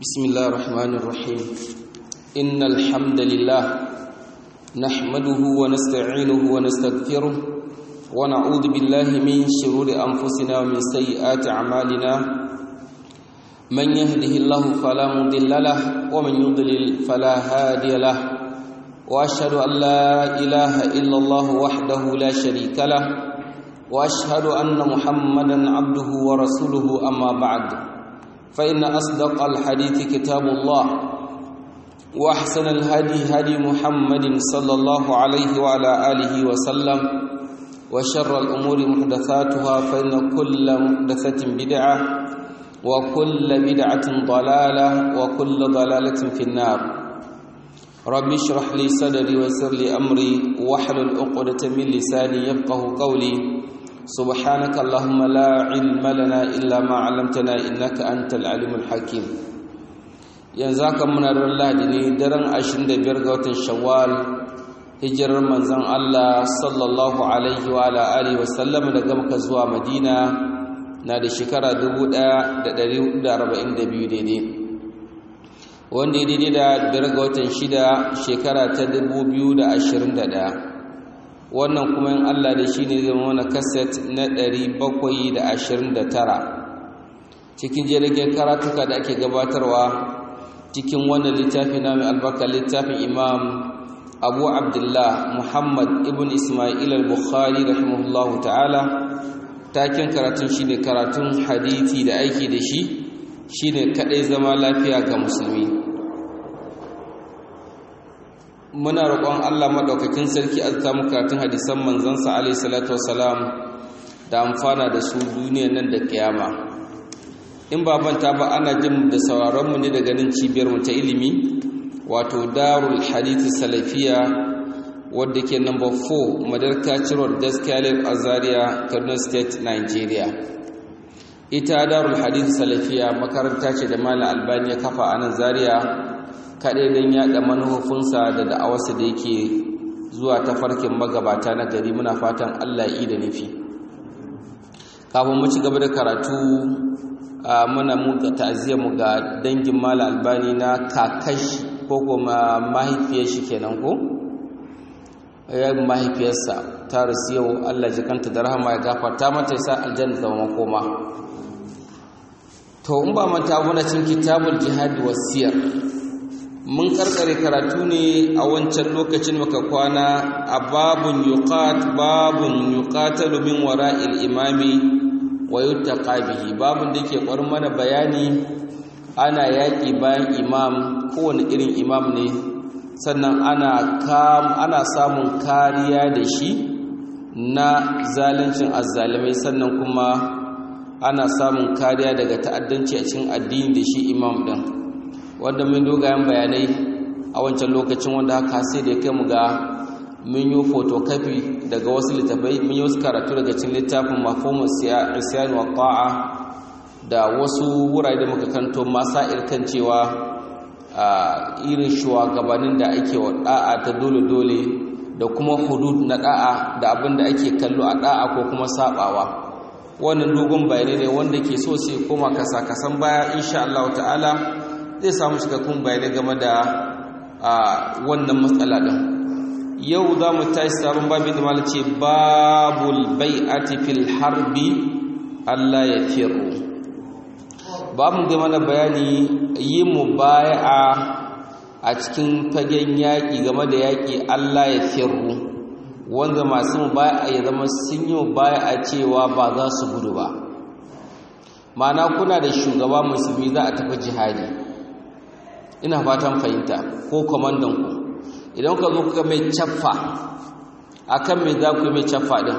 بسم الله الرحمن الرحيم إن الحمد لله نحمده ونستعينه ونستغفره ونعوذ بالله من شرور أنفسنا ومن سيئات أعمالنا من يهده الله فلا مضل له ومن يضلل فلا هادي له وأشهد أن لا إله إلا الله وحده لا شريك له وأشهد أن محمدا عبده ورسوله أما بعد فإن أصدق الحديث كتاب الله وأحسن الهدي هدي محمد صلى الله عليه وعلى آله وسلم وشر الأمور محدثاتها فإن كل محدثة بدعة وكل بدعة ضلالة وكل ضلالة في النار رب اشرح لي صدري ويسر لي أمري واحلل عقدة من لساني يفقه قولي سبحانك اللهم لا علم لنا إلا ما علمتنا إنك أنت العليم الحكيم yanzu haka muna ran lahadi ne daren 25 ga watan shawwal hijirar manzon Allah sallallahu alaihi wa ala alihi wa sallam daga Makka zuwa Madina na da shekara 1442 daidai wanda ya daidai da biyar ga watan shida shekara ta 2021 wannan kuma in Allah da shi ne zama wani kaset na 729 cikin jirgin karatuka da ake gabatarwa cikin wannan littafi na mai albarka littafin imam abu abdullah muhammad ibn ismail al-bukhari rahimahullahu ta'ala taken karatun shi ne karatun hadithi da aiki da shi shi ne kaɗai zama lafiya ga musulmi muna roƙon Allah maɗaukakin sarki a mu karatun hadisan manzansa alaihi salatu wasalam da amfana da su duniyar nan da kiyama in ba manta ba ana jin da sauraron mu ne daga nan cibiyar mu ta ilimi wato Darul Hadith Salafiya wadda ke number 4 Madarka Road Daskale Azaria Kaduna State Nigeria ita Darul Hadith Salafiya makaranta ce da Malam Albani ya kafa a nan Zaria kaɗai don yaɗa manufofinsa da da'awarsa da yake zuwa ta farkin magabata na gari muna fatan Allah yi da nufi kafin mu ci gaba da karatu muna muka mu ga dangin mala albani na kakashi ko kuma mahaifiyar shi kenan ko ya mahaifiyarsa ta rasu yau Allah jikanta da rahama ya gafarta mata yasa aljanna zama makoma to in ba manta muna cin kitabul jihad wasiyar mun karkare karatu ne a wancan lokacin muka kwana a babun yuqat babun yuqatalu min wara'il imami wa yuttaqa bihi babun da yake kwarin mana bayani ana yaki bayan imam kowane irin imam ne sannan ana kam ana samun kariya da shi na zaluncin azzalimai sannan kuma ana samun kariya daga ta'addanci a cikin addini da shi imam din wanda mun dogayen bayanai a wancan lokacin wanda haka sai da ya kai mu ga mun yi photocopy daga wasu littafai mun yi wasu karatu daga cikin littafin mafhumus isyan wa ta'a da wasu wurare da muka kanto masail kan cewa irin shugabannin da ake wa da'a ta dole dole da kuma hudud na da'a da abin da ake kallo a da'a ko kuma sabawa wannan dogon bayanai ne wanda ke so sai koma kasa kasan baya insha Allah ta'ala zai samu cikakkun bayanai game da wannan matsala ɗin yau za mu tashi sabon babin da malace babul bai'ati fil harbi Allah ya firu babu ga mana bayani yi mu bai'a a cikin fagen yaƙi game da yaƙi Allah ya firu wanda masu mu bai'a ya zama sun yi mu bai'a cewa ba za su gudu ba ma'ana kuna da shugaba musulmi za a tafi jihadi ina fatan fahimta ko kwamandan ku idan ka zo kuka mai caffa akan mai za ku yi mai caffa din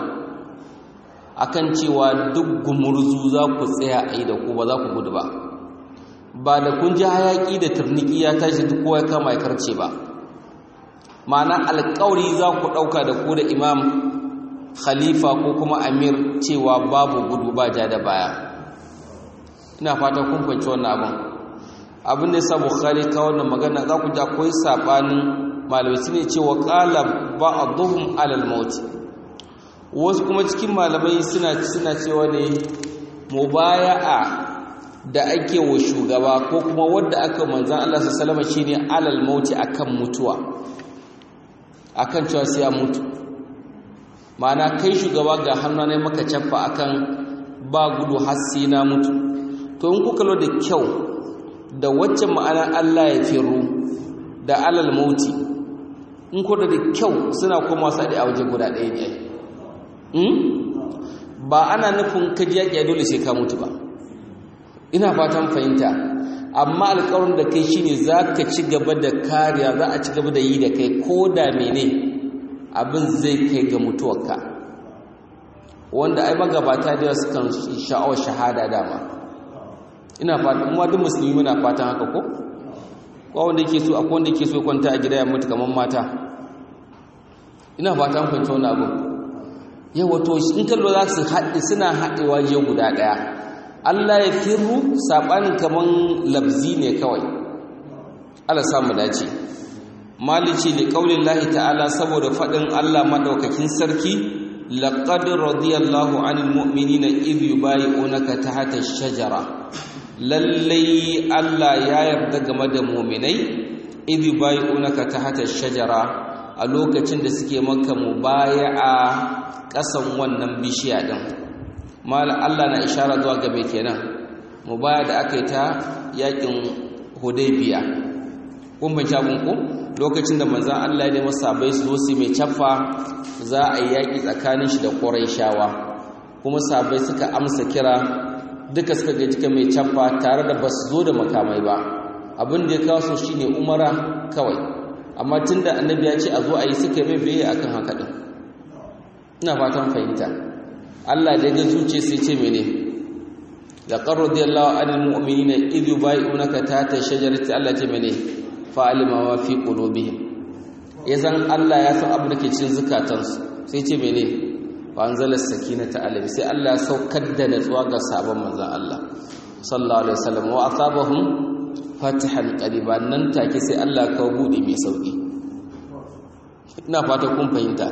akan cewa duk gumurzu za ku tsaya a yi da ku ba za ku gudu ba ba da kun ji hayaƙi da turniki ya tashi duk kowa ya kama ya karce ba ma'ana alƙawari za ku ɗauka da ku da imam khalifa ko kuma amir cewa babu gudu ba ja da baya ina fatan kun fahimci wannan abin abin da yasa bukhari ka wannan magana za ku ji akwai sabanin malamai ne cewa qala ba'dhum alal maut wasu kuma cikin malamai suna suna cewa ne mubaya'a da ake wa shugaba ko kuma wadda aka manzan Allah sallama shine alal mauti akan mutuwa akan cewa sai ya mutu ma'ana kai shugaba ga hannunai maka caffa akan ba gudu har sai na mutu to in kuka lo da kyau da wacce ma'ana Allah ya firu da alal mauti in kuka da kyau suna koma sadi a waje guda ɗaya ne ba ana nufin kaji yaƙi dole sai ka mutu ba ina fatan fahimta amma alƙawarin da kai shine za ka ci gaba da kariya za a ci gaba da yi da kai ko da mene abin zai kai ga mutuwarka wanda ai magabata da yawa sukan sha'awar shahada dama ina fatan kuma duk musulmi muna fatan haka ko ko wanda yake so akwai wanda yake so kwanta a gida ya mutu kamar mata ina fatan fahimta wani abu yawa to in kallo za su haɗe suna haɗewa je guda ɗaya Allah ya firru saɓanin kaman labzi ne kawai Allah samu dace malici da ƙaunin lahi ta'ala saboda faɗin Allah maɗaukakin sarki laƙad radiyallahu anil mu'minina idh yubayi'unaka tahta ash-shajara lallai Allah ya yarda game da mu'minai idh yubayi'unaka tahta ash-shajara a lokacin da suke maka mubaya'a ƙasan wannan bishiya din mala Allah na ishara zuwa gabe kenan mu baya da aka yi ta yakin hudaybiya kun ban shabun ku lokacin da manzon Allah ya nemi sabai su zo su mai caffa za a yi yaki tsakanin shi da Qurayshawa kuma sabai suka amsa kira duka suka ga jika mai caffa tare da basu zo da makamai ba abin da ya kawo su shine umara kawai amma tunda annabi ya ce a zo a yi suka mai biye akan haka din ina fatan fahimta Allah da ga zuce sai ce mene da qarradiyallahu anil mu'minina idh yubay'unaka tahta shajarati Allah ce mene fa'alima ma fi qulubihim yazan Allah ya san abu da ke cikin zukatansu sai ce mene fa anzala sakinata alayhi sai Allah ya saukar da natsuwa ga sabon manzon Allah sallallahu alaihi wasallam wa asabahum fatihan qariban nan take sai Allah ka bude mai sauki ina fata kun fahimta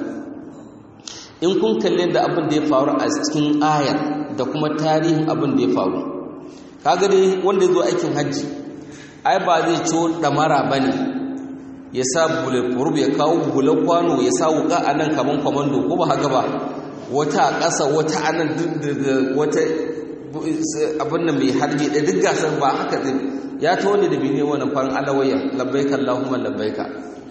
in kun kalle da abin da ya faru a cikin ayar da kuma tarihin abin da ya faru kaga dai wanda ya zo aikin hajji ai ba zai ciwo damara ba ne ya sa bulletproof ya kawo bulan kwano ya sa wuka a nan kamar kwamando ko ba haka ba wata a ƙasa wata a nan wata abin da mai harbi da duk gasar ba haka zai ya ta wani da bi ne wani farin alawayan labbaika Allahumma labbaika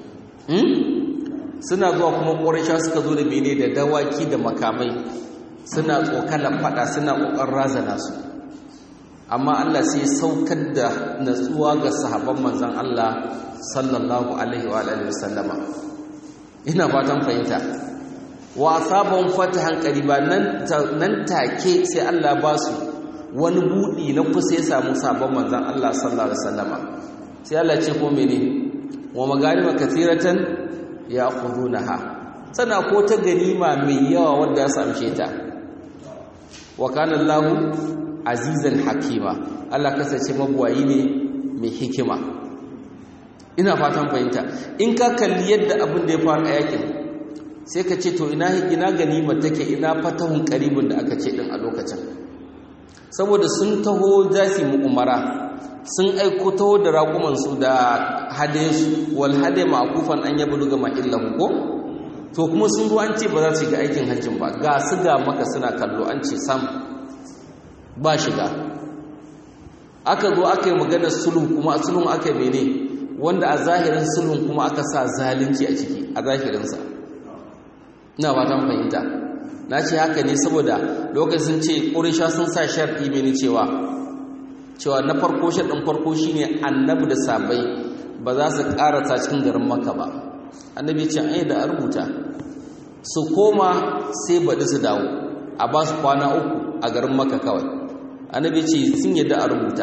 suna zuwa kuma ƙorisha suka zo da mene da dawaki da makamai suna tsokalan fada suna ƙoƙon razana su amma Allah sai saukar da natsuwa ga sahabban manzan Allah sallallahu alaihi wa alihi wasallama ina fatan fahimta wa asabahum fatahan qariba nan nan take sai Allah ba su wani budi na kusa ya samu sabon manzan Allah sallallahu alaihi wasallama sai Allah ce ko mene wa magarima kathiratan ya ha sana ko ta ganima mai yawa wanda ya samshe ta wa kana Allahu azizan hakima Allah kasance mabuwayi ne mai hikima ina fatan fahimta in ka kalli yadda abin da ya faru a yakin sai ka ce to ina ina ganima take ina fatahun qaribin da aka ce din a lokacin saboda sun taho zasi mu umara sun aiko taho da raƙumansu da hadesu wal hade ma'kufan an yabu ga ma'illahu ko to kuma sun zo an ce ba za su shiga aikin hajjin ba ga su ga maka suna kallo an ce sam ba shiga aka zo aka yi maganar sulhu kuma sulhun aka yi mene wanda a zahirin sulhun kuma aka sa zalunci a ciki a zahirinsa ina ba ta fahimta na ce haka ne saboda lokacin ce ƙurisha sun sa sharɗi mini cewa cewa na farko shaɗin farko shine annabi da sabai ba za su ƙarasa cikin garin maka ba annabi ce ai da rubuta su koma sai baɗi su dawo a ba su kwana uku a garin maka kawai annabi ce sun yadda a rubuta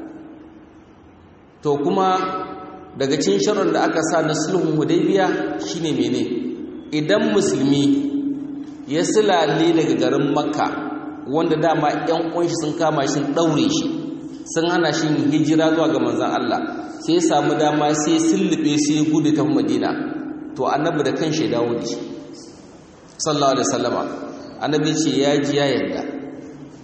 to kuma daga cikin sharar da aka sa na sulhun hudaybiya shine mene idan musulmi ya silale daga garin makka wanda dama yan uwanshi sun kama shi ɗaure shi sun hana shi hijira zuwa ga manzan Allah sai ya samu dama sai sullube sai gudu ta Madina to annabi da kan shi dawo da shi sallallahu alaihi wasallama annabi ce ya ji ya yarda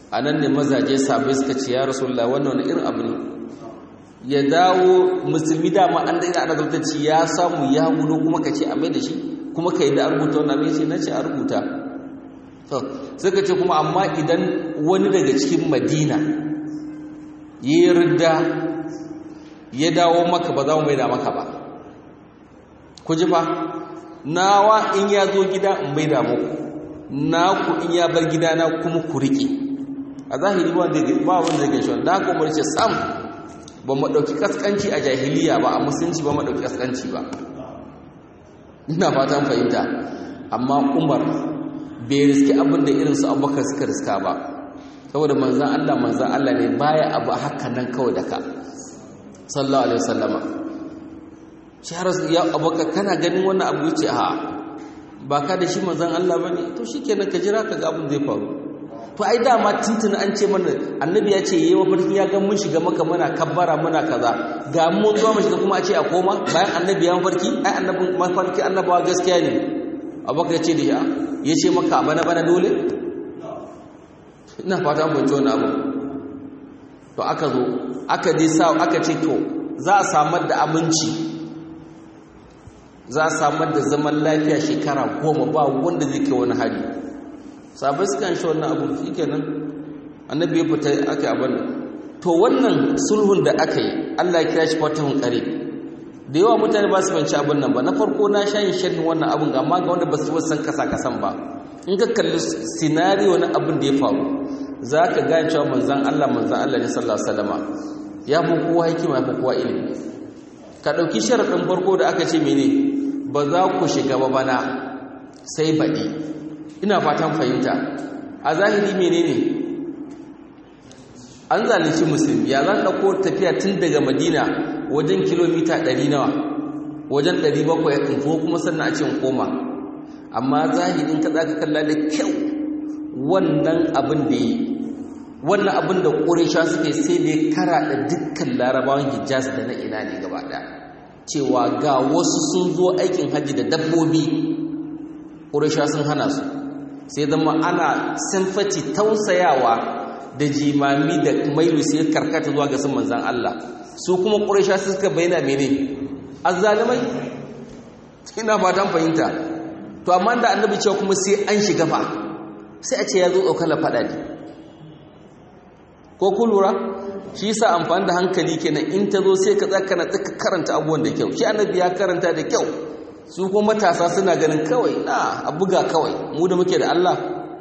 a nan ne mazaje sabai suka ce ya rasulullah wannan wani irin abu ne ya dawo musulmi dama an daina ana zartacci ya samu ya gudu kuma ka ce a mai da shi kuma ka yi da rubuta wannan abin ce na ce a rubuta suka ce kuma amma idan wani daga cikin madina ya yi ridda ya dawo maka ba za mu mai da maka ba ku ji fa nawa in ya zo gida in mai da muku naku in ya bar gidana kuma ku riƙe a zahiri ba wanda zai gaishe wanda haka umar ce sam ba mu ɗauki ƙasƙanci a jahiliya ba a musulunci ba mu ɗauki ƙasƙanci ba ina fatan fahimta amma umar bai riski abin da irinsu abubakar suka riska ba saboda manzan allah manzan allah ne baya abu haka nan kawai da ka sallallahu alaihi wasallama shi har ya abubakar kana ganin wannan abu ce ha ba ka da shi manzan allah ba ne to shi kenan ka jira ka ga abin zai faru to ai dama tuntuna an ce mana annabi ya ce yayi mafarki ya ga mun shiga maka muna kabbara muna kaza ga mun zuwa mu shiga kuma a ce a koma bayan annabi ya mafarki ai annabin mafarki annabawa gaskiya ne abubakar ya ce da ya ce maka bana bana dole ina fata mun ji wani abu to aka zo aka je sa aka ce to za a samar da aminci za a samar da zaman lafiya shekara goma ba wanda zai kai wani hari sabai suka shi wannan abu shi kenan annabi ya fita aka abin to wannan sulhun da aka yi allah ya kira shi fatahun kare da yawa mutane ba su fanci abin nan ba na farko na sha yin sharhin wannan abin amma ga wanda ba su san kasa kasan ba in ka kalli sinariyo na abin da ya faru za ka gane cewa manzan allah manzan allah ne sallallahu alaihi wasallama ya fi kowa hikima ya fi kowa ilimi ka ɗauki sharaɗin farko da aka ce mene ba za ku shiga ba bana sai baɗi ina fatan fahimta a zahiri menene an zalunci musulmi ya zan ɗauko tafiya tun daga madina wajen kilomita 100 nawa wajen 700 in ko kuma sannan a ce in koma amma zahirin ka za ka kalla da kyau wannan abin da yi wannan abin da ƙurisha suka yi sai da ya kara da dukkan larabawan hijaz da na ina ne gaba ɗaya cewa ga wasu sun zo aikin hajji da dabbobi ƙurisha sun hana su sai zama ana simfati tausayawa da jimami da mailu sai karkata zuwa ga sun manzan Allah su kuma ƙurisha suka bayyana mene azzalimai ina fatan fahimta to amma da annabi cewa kuma sai an shiga fa sai a ce ya zo ɗaukala faɗa ne ko ku lura shi yasa amfani da hankali kenan in ta zo sai ka tsaka na tsaka karanta abubuwan da kyau shi annabi ya karanta da kyau su kuma matasa suna ganin kawai na a buga kawai mu da muke da Allah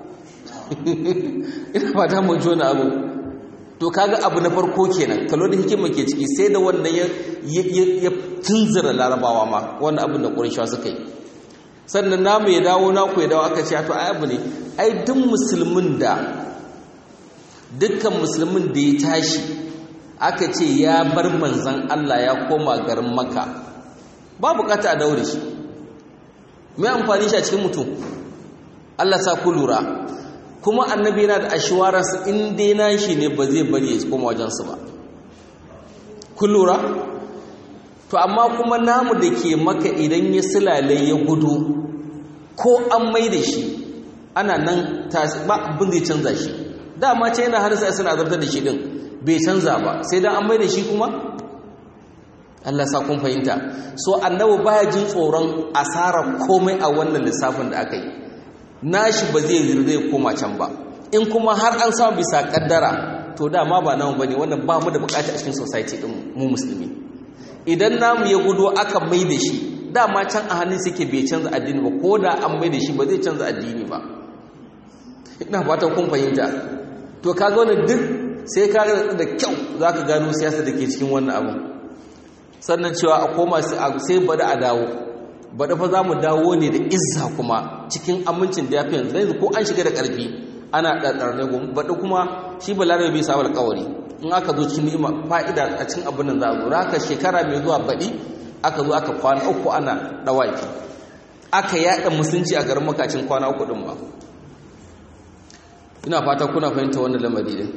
ina fata mun jona abu to kaga abu na farko kenan kallo da hikima ke ciki sai da wannan ya ya tunzura larabawa ma wannan abin da qurayshawa suka yi sannan namu ya dawo naku ya dawo aka ce to ai abu ne ai duk musulmin da dukkan musulmin da ya tashi aka ce ya bar manzan Allah ya koma garin Makka ba bukata a daure shi mai amfani shi a cikin mutum Allah sa ku lura kuma annabi yana da ashwararsa in dai na shi ne ba zai bari ya koma wajensu ba ku lura to amma kuma namu da ke maka idan ya silale ya gudu ko an mai da shi ana nan ba abin zai canza shi dama ce yana har sai suna zartar da shi din bai canza ba sai dan an mai da shi kuma Allah sa kun fahimta so annabi baya jin tsoron asarar komai a wannan lissafin da aka yi nashi ba zai zirga ya koma can ba in kuma har an samu bisa kaddara to dama ba namu bane wannan ba mu da bukata a cikin society din mu musulmi idan namu ya gudu aka mai da shi dama can a hannun suke bai canza addini ba ko da an mai da shi ba zai canza addini ba ina fatan kun fahimta to kaga wannan duk sai ka ga da kyau zaka gano siyasa da ke cikin wannan abu sannan cewa a koma sai bada a dawo bada fa za mu dawo ne da izza kuma cikin amincin da ya fi yanzu ko an shiga da ƙarfi ana ɗarɗar ne bada kuma shi balarabe bai sabar ƙawari in aka zo cikin ni'ima fa'ida a cikin abin nan za a zo haka shekara mai zuwa baɗi aka zo aka kwana uku ana ɗawaki aka yaɗa musulunci a garin makacin kwana uku ɗin ba ina fata kuna fahimta wannan lamari ɗin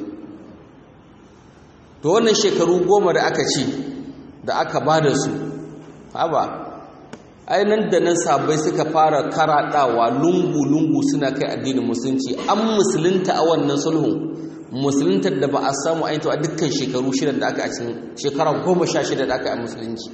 to wannan shekaru goma da aka ci da aka ba da su haba ainihin da nan sabai suka fara karaɗawa lungu-lungu suna kai addinin musulunci an musulunta a wannan sulhun musuluntar da ba a samu ainihin a dukkan shekaru shida da aka a cikin shekara goma sha shida da aka yi musulunci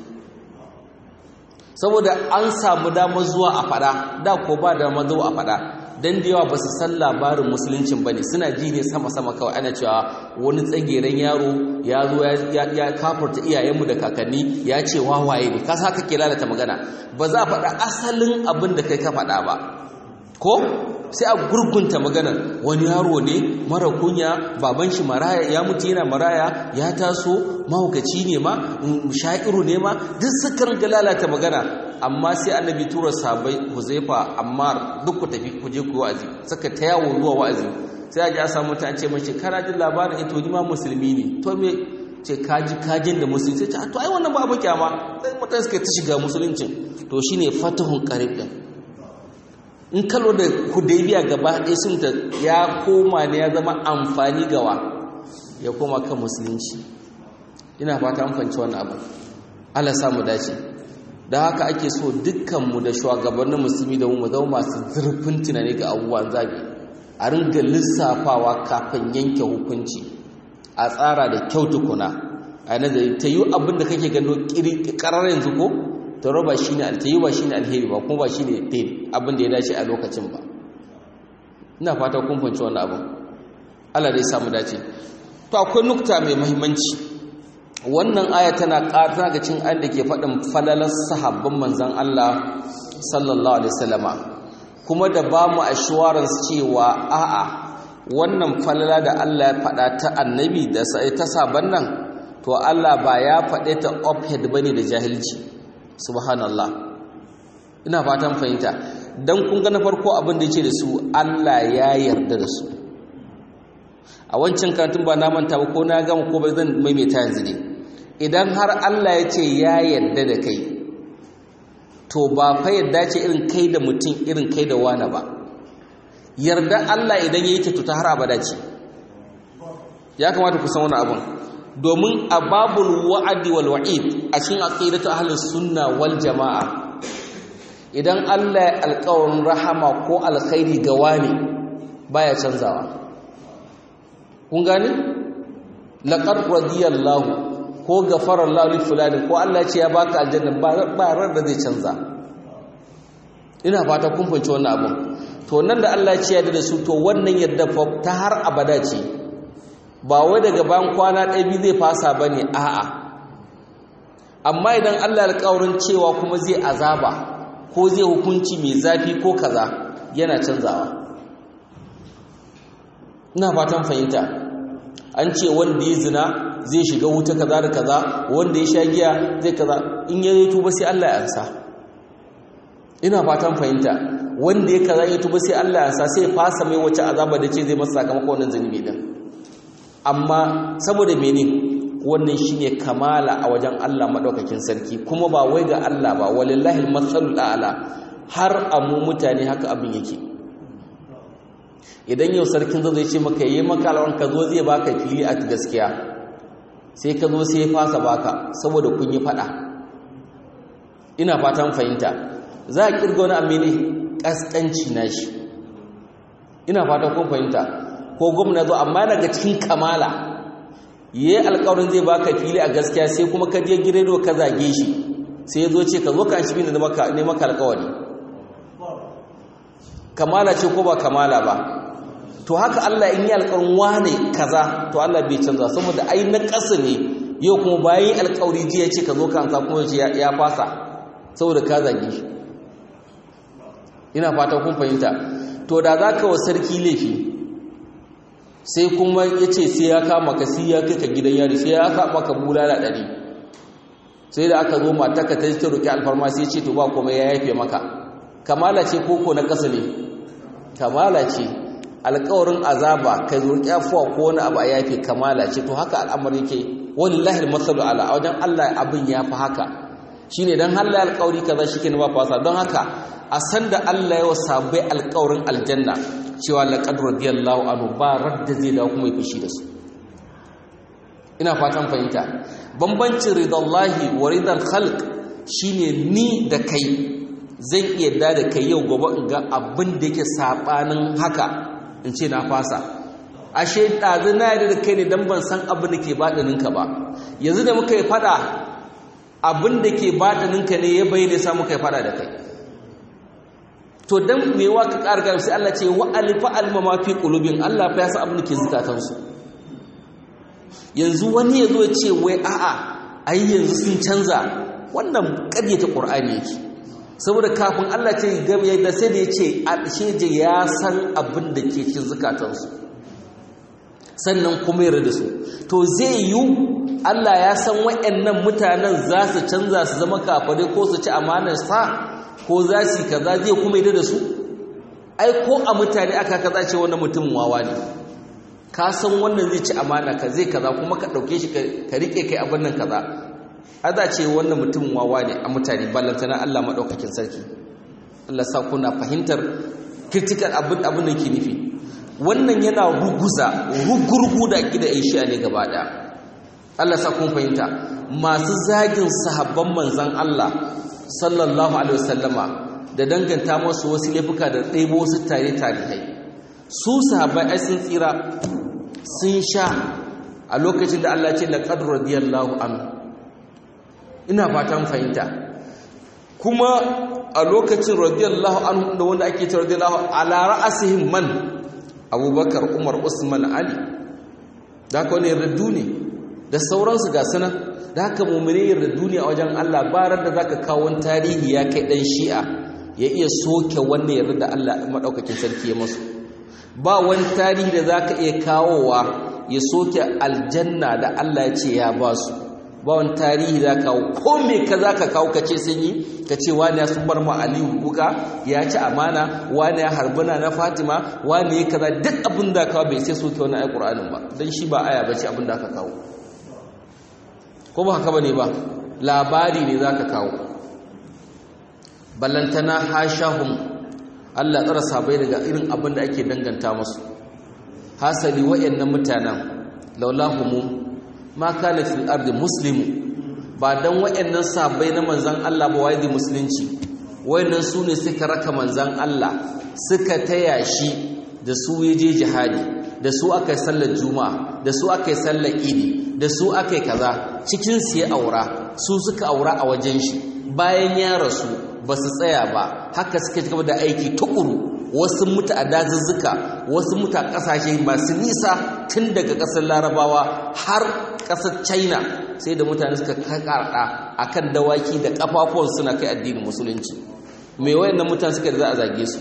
saboda an samu damar zuwa a fada da ko ba damar zuwa a fada don da yawa ba su san labarin musuluncin ba ne suna ji ne sama-sama kawai ana cewa wani tsageren yaro ya zo ya kafarta iyayenmu da kakanni ya ce wawaye ne kasa haka ke lalata magana ba za a faɗa asalin abin da kai ka faɗa ba ko sai a gurgunta maganar wani yaro ne mara kunya baban shi maraya ya mutu yana maraya ya taso mahaukaci ne ma sha'iru ne ma duk sukan ga lalata magana amma sai annabi tura sabai huzaifa ammar duk ku tafi ku je ku wa'azi suka ta yawo zuwa wa'azi sai a ji a samu ta ce mace kana jin labarin ito ni ma musulmi ne to me ce kaji kajin da musulunci sai to ai wannan ba abu kyama sai mutane suka ta shiga musuluncin to shine fatahun qarib din in kalo da hudaybiya gaba ɗaya sun ta ya koma ne ya zama amfani gawa ya koma kan musulunci ina fata an fanci wannan abu Allah sa mu dace da haka ake so dukkanmu da shugabannin musulmi da mu zama masu zurfin tunani ga abubuwan zabi a ringa lissafawa kafin yanke hukunci a tsara da kyau tukuna a nazari ta yi abin da kake gano karar yanzu ko ta roba shi ne ta yi ba shi ne alheri ba kuma ba shi ne abin da ya dace a lokacin ba ina fata kun fanci wannan abin Allah dai samu dace to akwai nukta mai muhimmanci wannan aya tana ƙata ga cin ayin da ke faɗin falalar sahabban manzan Allah sallallahu alaihi wasallama kuma da ba mu assurance cewa a'a wannan falala da Allah ya faɗa ta annabi da sai ta saban nan to Allah ba ya faɗe ta offhead bane da jahilci subhanallah ina fatan fahimta dan kun ga na farko abin da yake da su Allah ya yarda da su a wancan karatun ba na manta ba ko na gama ko ba zan maimaita yanzu ne idan har Allah ya ce ya yarda da kai to ba fa yarda ce irin kai da mutum irin kai da wani ba yarda Allah idan ya yi ta ta har abada ce ya kamata ku san wani abin domin a babul wa'adi wal wa'id a cikin aqidatu ahlus sunna wal jama'a idan Allah ya alƙawarin rahama ko alkhairi ga wani baya canzawa kun gane laqad radiyallahu ko gafara Allah li fulani ko Allah ce ya baka aljanna ba ran da zai canza ina fata kun fahimci wannan abun to nan da Allah ce ya da su to wannan yadda ta har abada ce ba wai daga bayan kwana ɗaya biyu zai fasa bane a'a amma idan Allah alƙawarin cewa kuma zai azaba ko zai hukunci mai zafi ko kaza yana canzawa ina fatan fahimta an ce wanda ya zina zai shiga wuta kaza da kaza wanda ya sha giya zai kaza in ya tuba sai Allah ya ansa ina fatan fahimta wanda ya kaza ya tuba sai Allah ya ansa sai ya fasa mai wace azaba da ce zai masa sakamakon wannan zunubi din amma saboda mene wannan shine kamala a wajen Allah madaukakin sarki kuma ba wai ga Allah ba walillahi al-matsalul a'la har amu mutane haka abin yake idan yau sarkin zai ce maka yi maka alwan ka zo zai baka fili a gaskiya sai ka zo sai ya fasa baka saboda kun yi fada ina fatan fahimta za a kirga wani amini kaskanci na shi ina fatan kun fahimta ko gwamna zo amma daga cikin kamala yi alkawarin zai baka fili a gaskiya sai kuma ka je giredo ka zage shi sai ya zo ce ka zo ka shi ne maka alkawari kamala ce ko ba kamala ba to haka Allah in yi alƙawarin wane kaza to Allah bai canza saboda ai na ƙasa ne yau kuma bayan alƙawari jiya ce ka zo ka ansa kuma ya fasa saboda ka zage shi ina fata kun fahimta to da za ka wa sarki laifi sai kuma ya ce sai ya kama ka sai ya kai ka gidan yari sai ya kama ka bulala ɗari sai da aka zo mataka ta ta roƙi alfarma sai ce to ba kuma ya yafe maka kamala ce koko na ƙasa ne kamala ce alƙawarin azaba kai roƙi afuwa ko wani abu a yafe kamala ce to haka al'amari yake wallahi masalu ala a wajen Allah abin ya fi haka shine dan Allah alƙawari kaza shike ba fasa don haka a san da Allah ya wasabai alƙawarin aljanna cewa laqad radiyallahu anhu ba radda zai dawo kuma ya fushi da su ina fatan fahimta bambancin ridallahi wa ridal khalq shine ni da kai zan iya da da kai yau gobe in ga abin da yake sabanin haka in ce na fasa ashe ɗazu na yarda da kai ne don ban san abin da ke baɗininka ba yanzu da muka yi faɗa abin da ke baɗininka ne ya bayyana sa muka yi faɗa da kai to dan me wa ka ƙara gaba sai Allah ce wa alifa alma ma fi qulubin Allah fa ya san abin da ke zukatansu yanzu wani ya zo ya ce wai a'a ai yanzu sun canza wannan ƙaryata Qur'ani yake saboda kafin Allah ce game da sai da ya ce alsheje ya san abin da ke cikin zukatansu sannan kuma yarda da su to zai yi Allah ya san waɗannan mutanen za su canza su zama kafare ko su ci amanar sa ko za su kaza zai kuma yarda da su ai ko a mutane aka kaza ce wannan mutum wawa ne ka san wannan zai ci amana ka zai kaza kuma ka ɗauke shi ka rike kai abin nan kaza aza ce wannan mutum wawa ne a mutane ballantana Allah maɗaukakin sarki Allah sa kuna fahimtar critical abin abin da ke nufi wannan yana ruguza rugurgu da gida aisha ne gaba ɗaya Allah sa kun fahimta masu zagin sahabban manzan Allah sallallahu alaihi wasallama da danganta masu wasu laifuka da ɗaibo wasu tare tarihai su sahabbai ai sun tsira sun sha a lokacin da Allah ce laqad radiyallahu anhu ina fatan fahimta kuma a lokacin radiyallahu anhu da wanda ake ta radiyallahu ala ra'asihim man abubakar umar usman ali da haka wani yarda ne da sauransu ga sana da haka mummune yarda ne a wajen allah barar da zaka kawo wani tarihi ya kai dan shi'a ya iya soke wannan yarda da allah maɗaukakin sarki ya masu ba wani tarihi da zaka iya kawowa ya soke aljanna da allah ya ce ya ba su ba wani tarihi za kawo ko me ka za ka kawo ka ce sun yi ka ce wani ya sun bar ma aliyu buka ya ci amana wani ya harbuna na fatima wani ya kaza duk abin da kawo bai sai soke wani ayi ƙur'anin ba don shi ba aya ba ce abin da aka kawo ko ba haka ba ne ba labari ne za ka kawo ballantana hashahun allah tsara sabai daga irin abin da ake danganta musu hasali wa'annan mutanen laulahumu ma kana fil ardi muslimu ba dan wayannan sabai na manzon Allah ba wai musulunci wayannan su ne suka raka manzon Allah suka taya shi da su yaje jihadi da su aka yi sallar juma'a da su aka yi sallar idi da su aka yi kaza cikin su ya aura su suka aura a wajen shi bayan ya rasu ba su tsaya ba haka suka ci gaba da aiki tukuru wasu mutu a dazuzzuka wasu mutu a ƙasashe masu nisa tun daga ƙasar larabawa har ƙasar china sai da mutane suka karɗa a kan dawaki da ƙafafuwan suna kai addinin musulunci mai wayannan mutane suka da za a zage su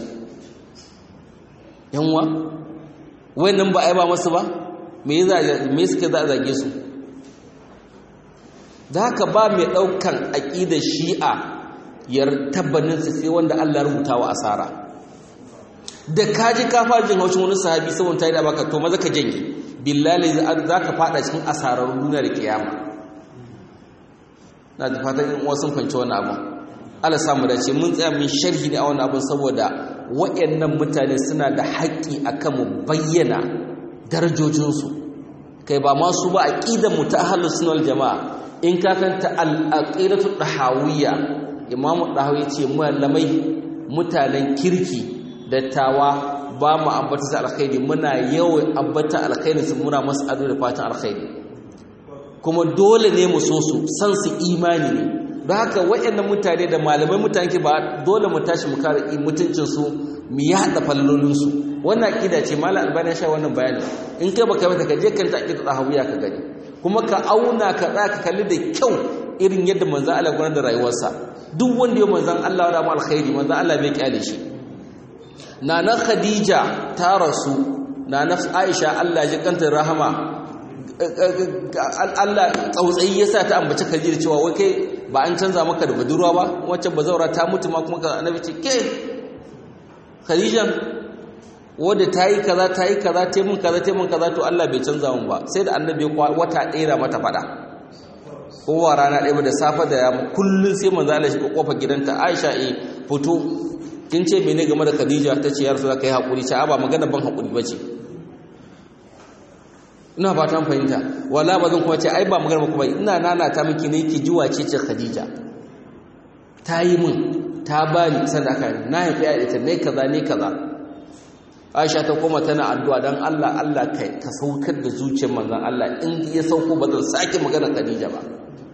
yanwa wayannan ba a yi ba masu ba me suka za a zage su da haka ba mai ɗaukan aƙidar shi'a yar tabbaninsa sai wanda allah rubuta wa asara da kaji ka fara jin haushin wani sahabi saboda tayi da baka to maza ka janye billahi za ka fada cikin asararun duniya da kiyama na da fatan in wasu fanci wani abu Allah samu dace mun tsaya mun sharhi ne a wani abin saboda waɗannan mutane suna da haƙƙi akan mu bayyana darajojinsu kai ba ma su ba aqidar mu ta ahlus sunna wal jamaa in ka kanta al aqidatu dahawiyya imamu dahawi ce malamai mutanen kirki dattawa ba mu ambata su alkhairi muna yawan ambata alkhairi su muna masu ado da fatan alkhairi kuma dole ne mu so su san su imani ne don haka waɗannan mutane da malamai mutane ke ba dole mu tashi mu kare mutuncin su mu yaɗa fallolin su wannan aqida ce malam albani sha wannan bayani in kai baka mata ka je kan ta aqida hawiya ka gani kuma ka auna ka tsaya ka kalli da kyau irin yadda manzon Allah gudanar da rayuwarsa duk wanda ya manzon Allah da mu alkhairi manzon Allah bai kyale shi nana khadija ta rasu nana aisha Allah ji kanta rahama Allah tsautsayi yasa ta ambaci khadija cewa wai kai ba an canza maka da budurwa ba wacce bazaura ta mutu ma kuma annabi ce ke khadija wanda ta yi kaza ta yi kaza ta mun kaza ta mun kaza to Allah bai canza mun ba sai da annabi wata ɗaya mata fada kowa rana ɗaya da safa da yamma kullun sai manzo Allah shi kofa gidanta Aisha eh fito kin ce mene game da Khadija ta ce ya rasu kai hakuri ce ba magana ban hakuri bace ina ba ta fahimta wala ba zan kuma ce ai ba magana kuma ina nana ta miki ne ki jiwa ce ce Khadija ta yi min ta bani sadaka na haifi a ita ne kaza ne kaza Aisha ta koma tana addu'a dan Allah Allah kai ka saukar da zuciyar manzon Allah in ya sauko ba zan sake magana Khadija ba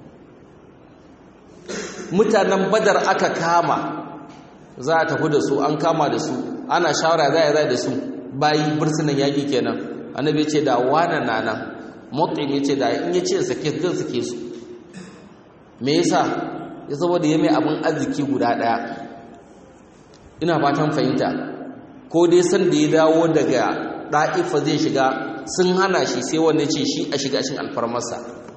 mutanen Badar aka kama za a tafi da su an kama da su ana shawara za a yi da su bayi bursunan yaƙi kenan annabi ce da wana nana mutum ya ce da in ya ce sake zan sake su me yasa ya saboda ya mai abin arziki guda ɗaya ina fatan fahimta ko dai san da ya dawo daga ɗa'ifa zai shiga sun hana shi sai wanda ce shi a shiga shin alfarmarsa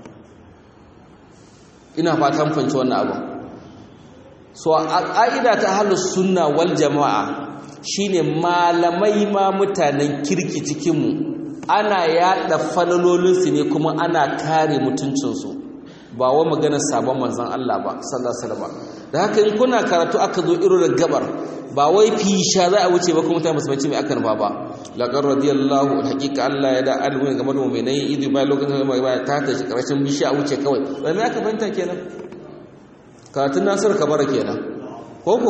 ina fatan fahimci wannan abin so a ƙa'ida ta halus sunna wal jama'a shine malamai ma mutanen kirki cikinmu ana yaɗa falalolinsu ne kuma ana kare mutuncinsu ba wa maganar sabon manzan Allah ba sallallahu alaihi wasallam da haka in kuna karatu aka zo irin gabar ba wai fisha za a wuce ba kuma mutane musulunci mai akan ba ba laqad radiyallahu alhaqiqa Allah ya da alwin game da mu'minai idan ba lokacin da ba ta ta karshen bishi a wuce kawai ba me aka fahimta kenan karatun nasir kabara kenan ko ko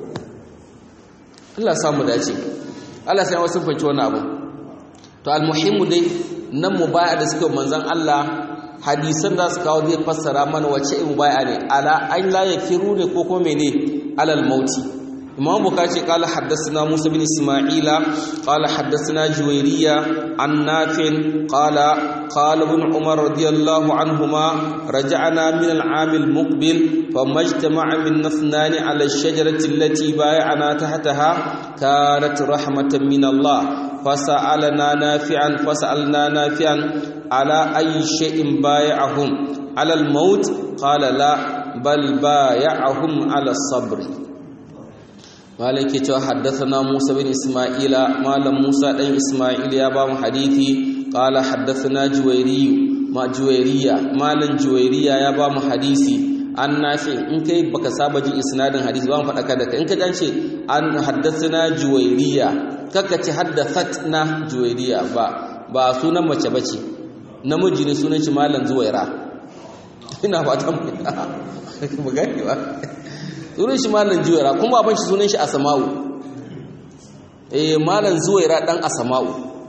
Allah samu dace Allah sai wasu fahimci wannan abu to almuhimmu dai nan mubaya da suka manzon Allah hadisan da su kawo zai fassara mana wace mubaya ne ala an la yafiru ne ko kuma mene alal mauti imam bukhari qala haddathana musa bin isma'ila qala haddathana juwayriya an nafin qala qala ibn umar radiyallahu anhuma raja'na min al-'am al-muqbil famajtama'a min nathnan 'ala ash-shajarati allati bay'ana tahtaha kanat rahmatan min Allah فسألنا نافعا فسألنا نافعا على أي شيء بايعهم على الموت قال لا بل بايعهم على الصبر مالك حدثنا موسى بن إسماعيل مال موسى بن إسماعيل يا بام حديثي قال حدثنا جويري ما جويرية مال جويرية يا بام حديثي an nafi in kai baka saba jin isnadin hadisi ba mu faɗa ka da in ka ce an haddathana juwairiya kaka ce haddathatna juwairiya ba ba sunan mace bace namiji ne sunan shi malam zuwaira ina fatan mu gani ba sunan shi malam juwaira kuma baban shi sunan shi asma'u eh malam zuwaira dan asma'u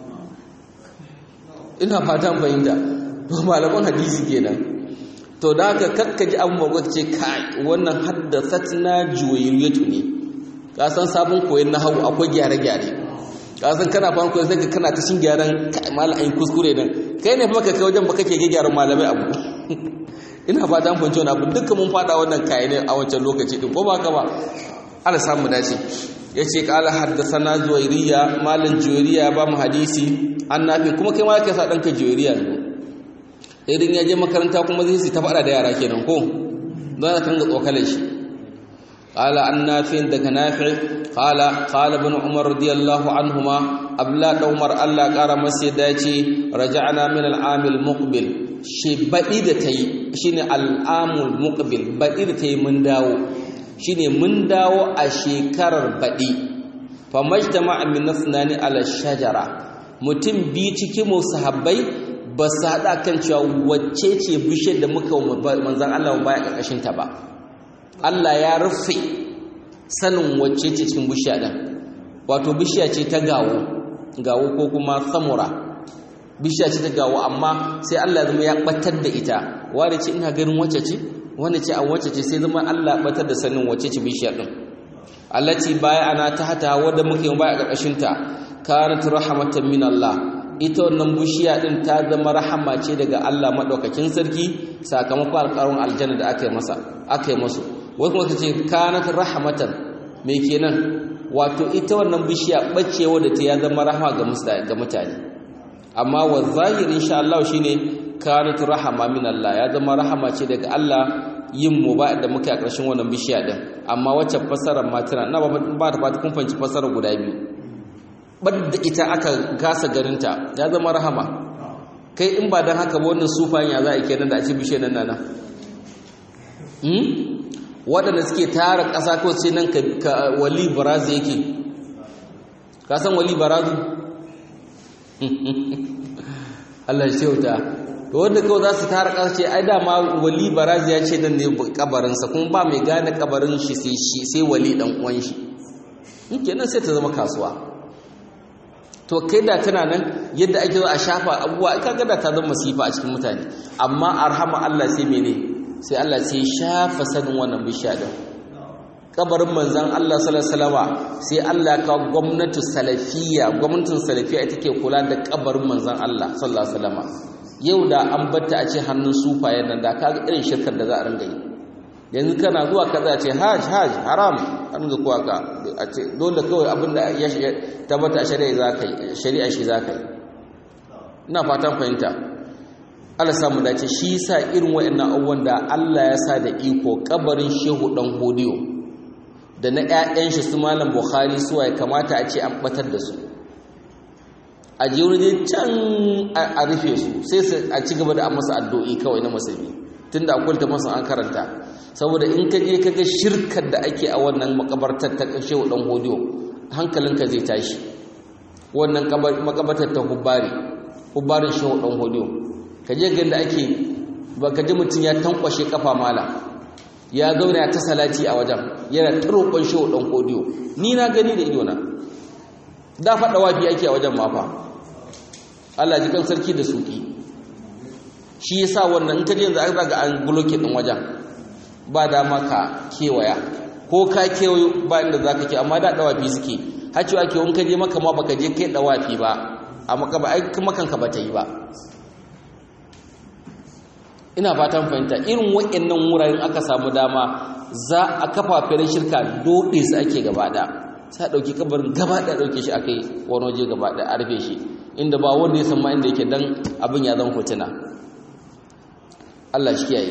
ina fatan fahimta to malaman hadisi kenan to da haka kakkaji abin ba ce kai wannan haddathatna juwayriyatu ne ka san sabon koyon nahawu akwai gyare-gyare ka san kana fara koyon sai kana ta shin gyaran kai malamin kuskure din kai ne fa kai wajen ba kake gyaran malamai abu ina fata an fahimci wannan abu duka mun fada wannan kai ne a wancan lokaci din ko ba ka ba Allah samu dace yace qala haddathana juwayriya malam juwayriya ba mu hadisi annabi kuma kai ma kai sa danka juwayriya ne idan ya je makaranta kuma zai su ta faɗa da yara kenan ko don ka kanga tsokalar shi qala an nafi daga nafi qala qala ibn umar radiyallahu anhuma abla da umar Allah ƙara masa yadda yace raja'na min al-amil muqbil shi baɗi da tayi shine al-amul muqbil baɗi da tayi mun dawo shine mun dawo a shekarar baɗi fa majtama'a min nasnani ala shajara mutum bi cikin mu sahabbai ba su haɗa kan cewa wacce ce bishiyar da muka manzan Allah baya ƙarƙashinta ba Allah ya rufe sanin wacce ce cikin bishiya ɗin wato bishiya ce ta gawo gawo ko kuma samura bishiya ce ta gawo amma sai Allah zama ya ɓatar da ita wadda ce ina ganin wacce ce wanda ce an wacce ce sai zama Allah ɓatar da sanin wacce ce bishiyar ɗin allati baya ana ta hata wadda muka yi baya ƙarƙashinta kanat rahmatan min Allah ita wannan bishiya din ta zama rahama ce daga Allah madaukakin sarki sakamakon alƙawarin aljanna da aka yi masa aka yi musu wai kuma kace kanat rahmatan me kenan wato ita wannan bishiya bacewa da ta ya zama rahama ga ga mutane amma wa zahir insha Allah shine kanat rahama min Allah ya zama rahama ce daga Allah yin mu ba da muke a ƙarshen wannan bishiya din amma wacce fasarar ma tana na ba ta fata kun fanci fasarar guda biyu ɓadda ita aka gasa garinta ya zama rahama kai in ba don haka ba wannan sufayen ya za a kenan da a ce bishe nan nana waɗanda suke tara ƙasa ko sai nan ka wali barazu yake ka san wali barazu Allah shi wuta to wanda kawai za su tara ƙasa ce ai dama wali barazu ya ce nan ne kabarinsa kuma ba mai gane kabarin shi sai wali ɗan uwan shi kenan sai ta zama kasuwa to kai da tana nan yadda ake zo a shafa abubuwa ai kaga da ta zama masifa a cikin mutane amma arhama Allah sai mene sai Allah sai shafa sanin wannan bishiya din kabarin manzon Allah sallallahu alaihi wasallama sai Allah ya kawo gwamnati salafiyya gwamnatin salafiyya ita ke kula da kabarin manzon Allah sallallahu alaihi wasallama yau da an batta a ce hannun sufaye nan da kaga irin shirkar da za a ringa yi yanzu kana zuwa ka za ce hajj hajj haram an ga kuwa ka a ce dole kawai abin da ya tabbata a shari'a za ka yi shari'a shi za ka yi ina fatan fahimta Allah samu dace shi yasa irin waɗannan abubuwan da Allah ya sa da iko kabarin shehu dan hodiyo da na ƴaƴan shi su malam bukhari suwa ya kamata a ce an batar da su a je wurin can a rufe su sai a ci gaba da a masa addu'o'i kawai na musulmi tunda akwai ta masa an karanta saboda in ka je ka ga shirkar da ake a wannan makabartar ta shehu dan hodiyo hankalinka zai tashi wannan makabartar ta hubbari hubbarin shehu dan hodiyo ka je ga da ake ba ka ji mutum ya tankwashe kafa mala ya zauna ya ta salati a wajen yana ta roƙon shehu dan hodiyo ni na gani da idona da faɗa wafi ake a wajen mafa Allah ji kan sarki da suki shi yasa wannan in ka je yanzu aka ga an bloke din wajen ba dama ka kewaya ko ka kewayo ba inda za ka ke amma da dawafi suke hacewa ke wanka je maka ma baka je kai dawafi ba a maka ba aikin makanka ba ta yi ba ina fatan fahimta irin waɗannan wuraren aka samu dama za a kafa firin shirka doɗe su ake gaba da sai ɗauki kabarin gaba da ɗauke shi aka yi wani waje gaba da a rufe shi inda ba wanda ya san ma inda yake dan abin ya zan hotuna Allah shi kiyaye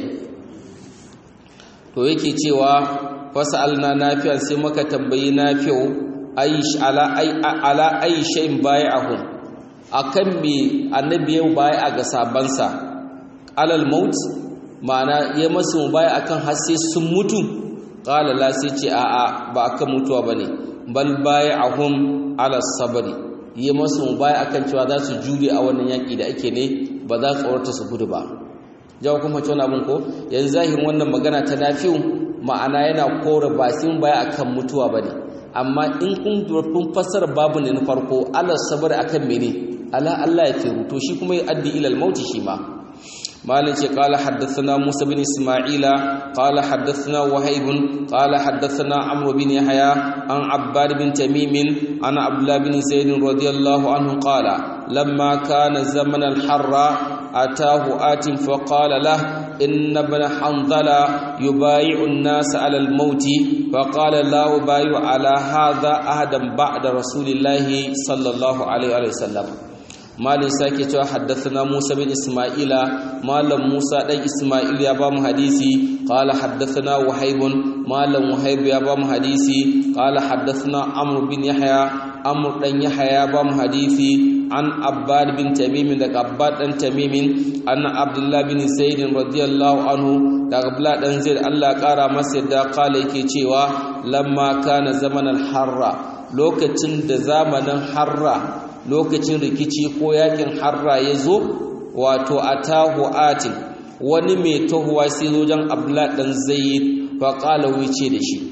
to yake cewa fasalna nafi'an sai muka tambayi nafi'u aish ala ay ala ay shay'in bai'ahum akan me annabi ya bai'a ga sabansa alal maut ma'ana ya masu bai'a akan har sai sun mutu qala la sai ce a'a ba akan mutuwa bane bal bai'ahum ala sabri ya masu bai'a akan cewa za su jure a wannan yaki da ake ne ba za su tsorata su gudu ba jawo kuma cewa abin ko yanzu zahirin wannan magana ta nafi'u ma'ana yana kore ba sun baya akan mutuwa bane amma in kun kun fassara babu ne na farko Allah sabar akan mene ala Allah ya firu to shi kuma ya addi ila al-maut shi ma مالك قال حدثنا موسى بن إسماعيل قال حدثنا وهيب قال حدثنا عمرو بن يحيى عن عباد بن تميم عن عبد الله بن زيد رضي الله عنه قال لما كان زمن الحر أتاه آت فقال له إن ابن حنظلة يبايع الناس على الموت فقال لا أبايع على هذا أحدا بعد رسول الله صلى الله عليه وسلم malin sake cewa haddathana Musa bin Isma'ila malam Musa dan Isma'il ya ba mu hadisi qala haddathana Wahib malam Wahib ya ba mu hadisi qala haddathana Amr bin Yahya Amr dan Yahya ya ba mu hadisi an Abbad bin Tamim daga Abbad dan Tamim an Abdullah bin Zaid radiyallahu anhu daga Abdullah dan Zaid Allah kara masa da qala yake cewa lamma kana zaman al-harra lokacin da zamanin harra lokacin rikici ko yakin harra ya zo wato atahu atin wani mai tahuwa sai zojen abdullah dan zaid fa qala wuce da shi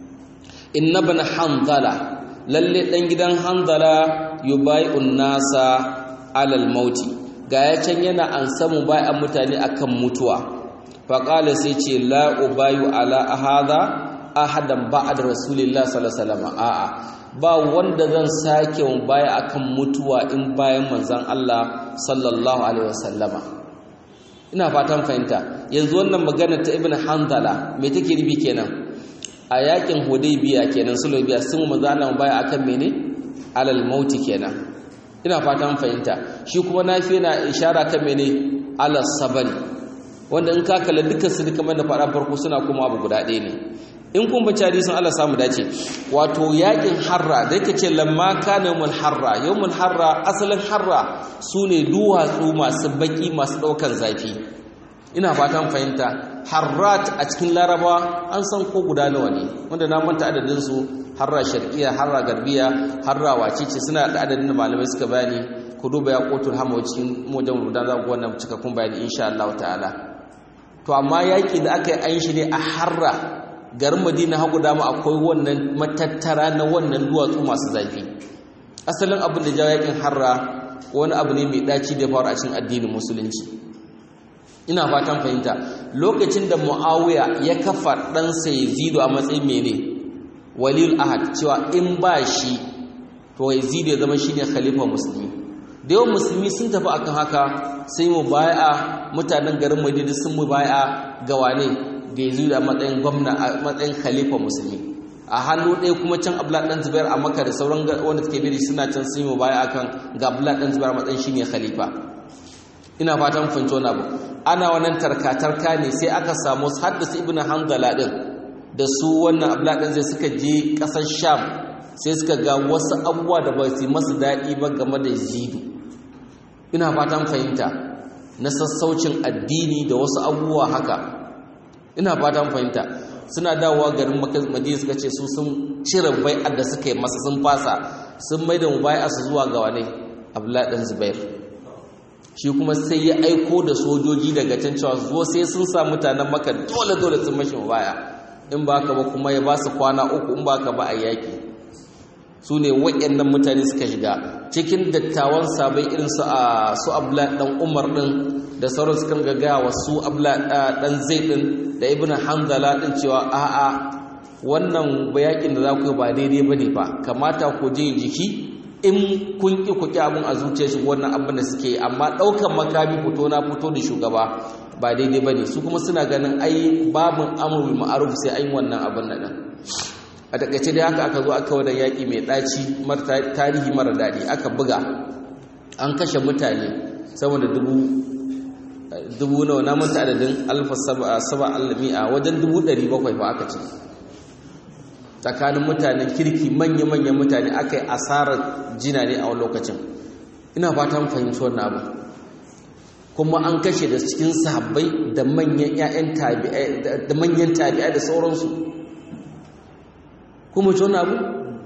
inna bin hanzala lalle dan gidan hanzala yubai'un nasa alal mauti ga ya can yana an samu bai'an mutane akan mutuwa fa qala sai ce la ubayu ala ahada ahadan ba'da rasulillahi sallallahu alaihi wasallam a'a ba wanda zan sake mu baya akan mutuwa in bayan manzon Allah sallallahu alaihi wasallama ina fatan fahimta yanzu wannan magana ta ibnu hanzala me take ribi kenan a yakin hudaybiya kenan sulbiya sun manzon Allah baya akan mene alal mauti kenan ina fatan fahimta shi kuma nafi na ishara kan mene alal sabari wanda in ka kalla dukkan su duka da faɗa farko suna kuma abu guda ɗaya ne in kun bace hadisin Allah samu dace wato yakin harra da yake ce lamma kana yawmul harra yawmul harra asalin harra sune duwatsu masu baki masu daukan zafi ina fatan fahimta harrat a cikin laraba an san ko guda nawa ne wanda na manta adadin su harra sharqiyya harra garbiya harra wacece suna da adadin da malamai suka bayani ku duba ya kotul hama cikin mujan rudan za ku wannan cikakkun bayani insha Allah ta'ala to amma yaki da aka yi an shi ne a harra garin madina hagu dama akwai wannan matattara na wannan duwatsu masu zafi asalin abin da jawo yakin harra wani abu ne mai daci da faru a cikin addinin musulunci ina fatan fahimta lokacin da muawiya ya kafa ɗansa yazidu a matsayin mene waliyul ahad cewa in ba shi to yazidu ya zama shine khalifa musulmi da yawan musulmi sun tafi akan haka sai mu baya mutanen garin madina sun mu baya ga wane da yazidu a matsayin gwamna a matsayin khalifa musulmi a hannu ɗaya kuma can abdullahi dan zubair a maka da sauran wanda suke biri suna can sun mu baya akan ga abdullahi dan zubair a matsayin shine khalifa ina fatan fahimci wani abu ana wannan tarka-tarka ne sai aka samu haddasa ibn hanzala din da su wannan abladan zai suka je kasar sham sai suka ga wasu abubuwa da ba su masu daɗi ba game da zidu ina fatan fahimta na sassaucin addini da wasu abubuwa haka ina fatan fahimta suna dawowa garin madina suka ce su sun cire bai'ar da suka yi masa sun fasa sun mai da mubai'a su zuwa ga wane abladan zubair shi kuma sai ya aiko da sojoji daga can cewa zuwa sai sun sa mutanen maka dole dole sun mashi baya in ba ka ba kuma ya ba su kwana uku in ba ka ba a yaƙi su ne waɗannan mutane suka shiga cikin dattawan sabai irin su a su abla ɗan umar ɗin da sauran su kan gagaya wa su abla ɗan zai ɗin da ibn hanzala ɗin cewa a'a wannan yaƙin da za ku yi ba daidai ba ne ba kamata ku je jiki in kun ƙi ku ƙi abin a zuciya shi wannan abin da suke yi amma ɗaukan makami fito na fito da shugaba ba daidai ba ne su kuma suna ganin ai babin amurul ma'aruf sai an yi wannan abin da ɗan a takaice dai haka aka zo aka wadda yaƙi mai ɗaci tarihi mara daɗi aka buga an kashe mutane sama da dubu dubu nawa na manta adadin alfa saba alami'a wajen dubu ɗari bakwai ba aka ce tsakanin mutanen kirki manya-manyan mutane aka yi asarar jina ne a wani lokacin ina fatan fahimci wannan abu kuma an kashe da cikin sahabbai da manyan ƴaƴan tabi'ai da manyan tabi'ai da sauransu kuma ci wannan abu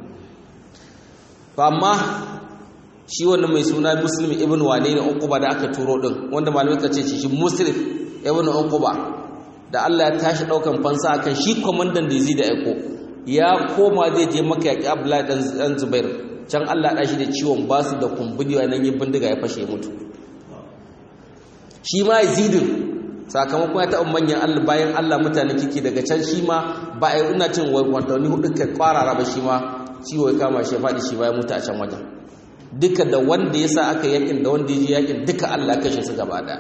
amma shi wannan mai suna muslim ibn wane ne uquba da aka turo din wanda malamai ka ce shi muslim ibn uquba da Allah ya tashi daukan fansa akan shi komandan da zai da aiko ya koma zai je maka yaƙi abdullahi ɗan zubair can allah ɗashi da ciwon basu da kumburi a nan yi bindiga ya fashe mutu shi ma zidin sakamakon ya taɓa manyan allah bayan allah mutane kiki daga can shi ma ba a yi ina cin watanni hudu ka kwarara ba shi ma ciwo ya kama shi ya faɗi shi bayan mutu a can wajen duka da wanda ya sa aka yakin da wanda ya ji yakin duka allah kashe su gaba ɗaya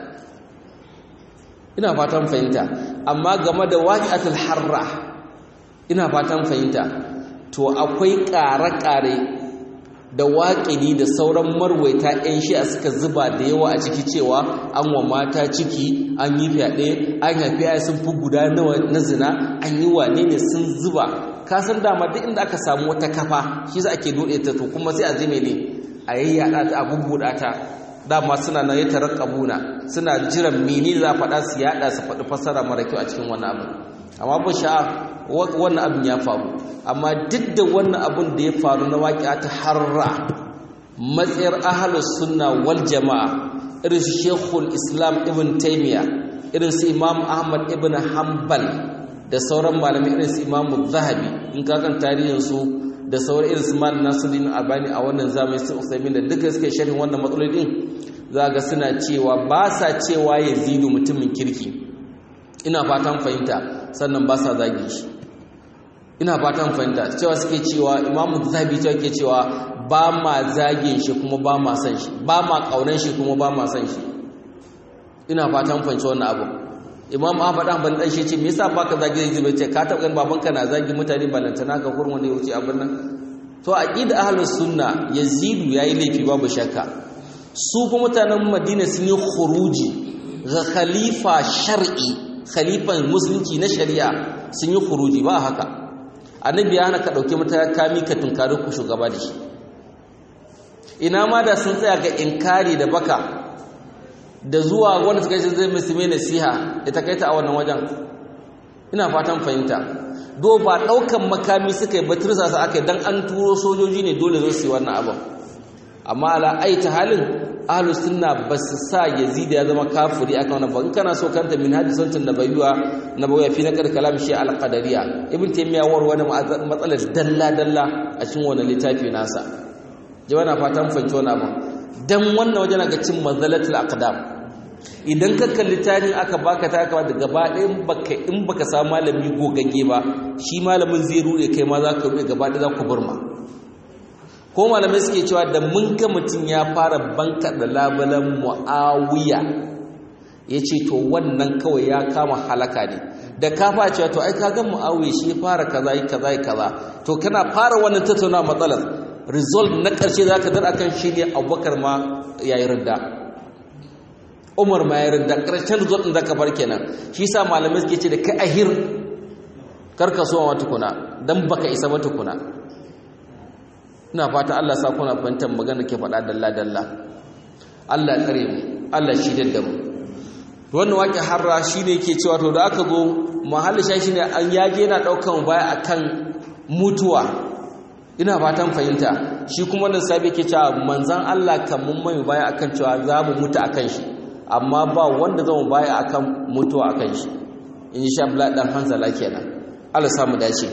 ina fatan fahimta amma game da waƙi'atul harra ina fatan fahimta to akwai ƙare-ƙare da waƙini da sauran marwaita 'yan shi'a suka zuba da yawa a ciki cewa an wa mata ciki an yi fyaɗe an haifi ya sun fi guda nawa na zina an yi wane ne sun zuba ka san dama duk inda aka samu wata kafa shi za ake dode ta to kuma sai a zime ne a yayyada ta a bubbuɗa ta dama suna nan ya tarakabuna suna jiran mene za a faɗa su yaɗa su faɗi fassara mara kyau a cikin wani abu amma ba sha'a wannan abin ya faru amma duk da wannan abin da ya faru na waƙiya ta harra matsayar ahalus sunna wal jama'a irin su shekul islam ibn taimiya irin su imam ahmad ibn hanbal da sauran malamai irin su imam zahabi in kakan tarihinsu da sauran irin su malam nasiruddin albani a wannan zamani su usaimin da duka suke sharhin wannan matsalolin za ga suna cewa ba sa cewa yazidu mutumin kirki ina fatan fahimta sannan ba sa zagi shi ina fatan fahimta cewa suke cewa imamu zabi cewa ke cewa ba ma zagin shi kuma ba ma san shi ba ma kaunan shi kuma ba ma san shi ina fatan fahimci wannan abu imam ahmad ahmad dan shi ce me yasa baka zagi zai zuba ce ka taɓa ganin babanka na zagi mutane balantana ka kurun wanda ya wuce abin nan to aqida ahlus sunna yazidu yayi laifi babu shakka su kuma mutanen madina sun yi khuruji ga khalifa shar'i khalifan musulunci na shari'a sun yi khuruji ba haka annabi ya hana ka dauke matakami ka tunkari ku shugaba da shi ina ma da sun tsaya ga inkari da baka da zuwa wanda suka yi zai musulmi nasiha ya takaita a wannan wajen ina fatan fahimta do ba daukan makami suka yi batirsa su aka dan an turo sojoji ne dole zo su yi wannan abin amma ala aita halin ahlus sunna basu sa yazid ya zama kafiri akan wannan ba in kana so kanta min hadisancin nabawiyya nabawiyya fi naqad kalam shi al qadariyya ibn taymiya war wani matsalar dalla dalla a cikin wannan littafi nasa jama'a na fatan fahimci wani abu dan wannan wajen ga cin mazalatul aqdam idan ka kalli tarihin aka baka ta aka gaba ɗayan baka in baka samu malami gogagge ba shi malamin zai rude kai ma za ka rude gaba ɗaya za ku burma ko malamai suke cewa da mun ga mutum ya fara banka da labalan mu'awiya ya ce to wannan kawai ya kama halaka ne da ka fara cewa to ai ka ga mu'awiya shi ya fara kaza yi kaza yi kaza to kana fara wannan tattauna matsalar result na ƙarshe za ka dar akan shi ne abubakar ma ya yi rinda umar ma ya rinda ƙarshen result ɗin da ka bar kenan shi sa malamai suke ce da kai ahir karka so wa tukuna dan baka isa ba tukuna ina fata Allah sa kuna fahimtar magana ke faɗa dalla dalla Allah ya tsare mu Allah shi da mu wannan wake harra shine yake cewa to da aka zo mahalli shi shine an yaje yana daukan baya akan mutuwa ina fatan fahimta shi kuma wannan sabi yake cewa manzon Allah kan mun mai baya akan cewa za mu mutu akan shi amma ba wanda zama baya akan mutuwa akan shi in sha Allah dan hanzala kenan Allah samu dace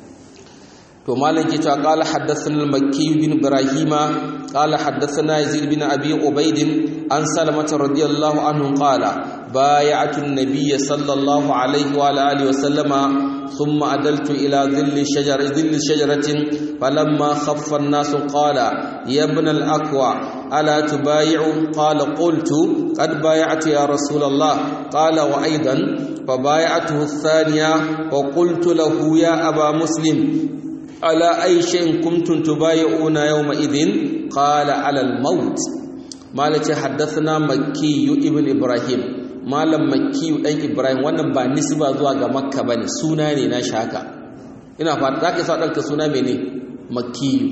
to malam ke cewa qala haddathana al-makki bin ibrahima qala haddathana yazid bin abi ubaid an salamata radiyallahu anhu qala bay'atu an-nabiy sallallahu alayhi wa alihi wa sallama thumma adaltu ila dhilli shajara dhilli shajaratin falamma khaffa an-nas qala ya ibn al-aqwa ala tubay'u qala qultu qad bay'atu ya rasul allah qala wa aidan فبايعته الثانية وقلت له يا أبا مسلم على أي شيء كنتم تبايعون يومئذ قال على الموت مالك حدثنا مكي ابن إبراهيم malam makkiyu dan ibrahim wannan ba nisba zuwa ga makka bane suna ne na shaka ina fata zaka sa danka suna mene makkiyu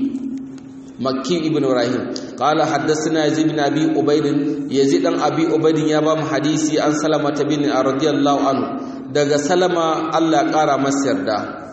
makki ibn ibrahim qala haddathana yazid bin abi ubayd yazid dan abi ubayd ya ba mu hadisi an salama bin radiyallahu anhu daga salama Allah kara masa yarda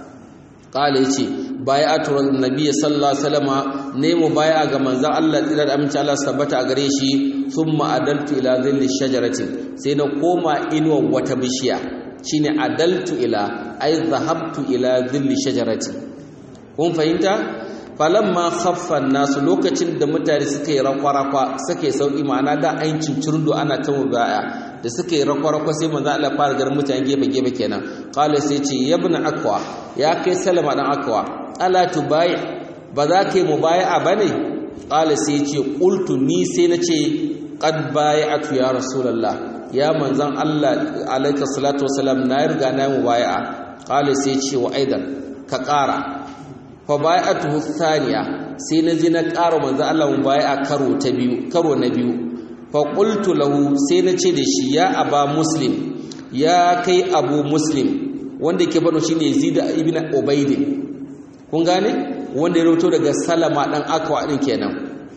qala yace bai'atu nabiyyi sallallahu alaihi wasallama ne mu bai'a ga manzon Allah tsira da aminci Allah sabbata a gare shi thumma adaltu ila dhilli shajarati sai na koma inuwa wata bishiya shine adaltu ila ay dhahabtu ila dhilli shajarati kun fahimta falamma khaffa nasu lokacin da mutane suka yi rakwarakwa suka yi sauki ma'ana da ayin cincirdo ana ta mubaya da suka yi rakwarakwa sai manzo Allah fara garin mutane gefe gefe kenan qala sai ce yabna akwa ya kai salama dan akwa ala tubai ba za ka yi mubaya bane qala sai ce qultu ni sai na ce qad bai'atu ya rasulullah ya manzon Allah alayka salatu wasalam na riga na mubaya qala sai ce wa aidan ka ƙara fa bai'atuhu thaniya sai na ji na ƙara manzo Allah mun bai'a karo ta biyu karo na biyu fa qultu lahu sai na ce da shi ya aba muslim ya kai abu muslim wanda yake bano shine Yazid ibn Ubayd kun gane wanda ya rawato daga Salama dan Akwa din kenan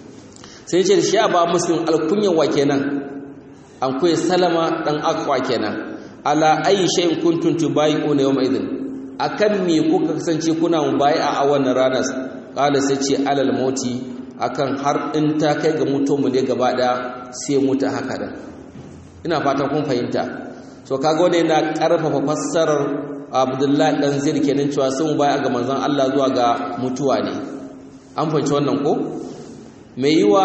sai ce da shi aba muslim alkunyan wa kenan an koyi Salama dan Akwa kenan ala ayi shay'in kuntum tubayyi'una yawma idhin akan me kuka kasance kuna mubai'a a wannan ranar kala sai ce alal mauti akan har in ta kai ga mutum mu ne gaba daya sai mutu haka da ina fatan kun fahimta so kaga wanda yana karfafa fassarar Abdullahi dan Zaid kenan cewa sun mubai'a ga manzon Allah zuwa ga mutuwa ne an fahimci wannan ko mai yiwa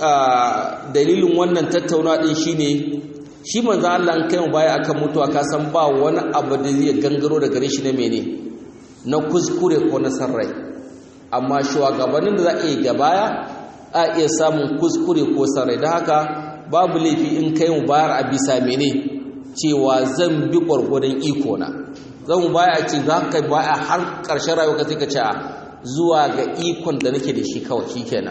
dalilin wannan tattauna din shine shi manzo Allah an kai mu baya akan mutuwa ka san ba wani abu da zai gangaro da gare shi na mene na kuskure ko na sarrai amma shugabannin da za a yi gabaya a iya samun kuskure ko sarrai da haka babu laifi in kai mu bayar a bisa mene cewa zan bi gwargwadon iko na zan mu baya a ce za ka baya har ƙarshen rayuwa ka sai ka ce zuwa ga ikon da nake da shi kawai shikenan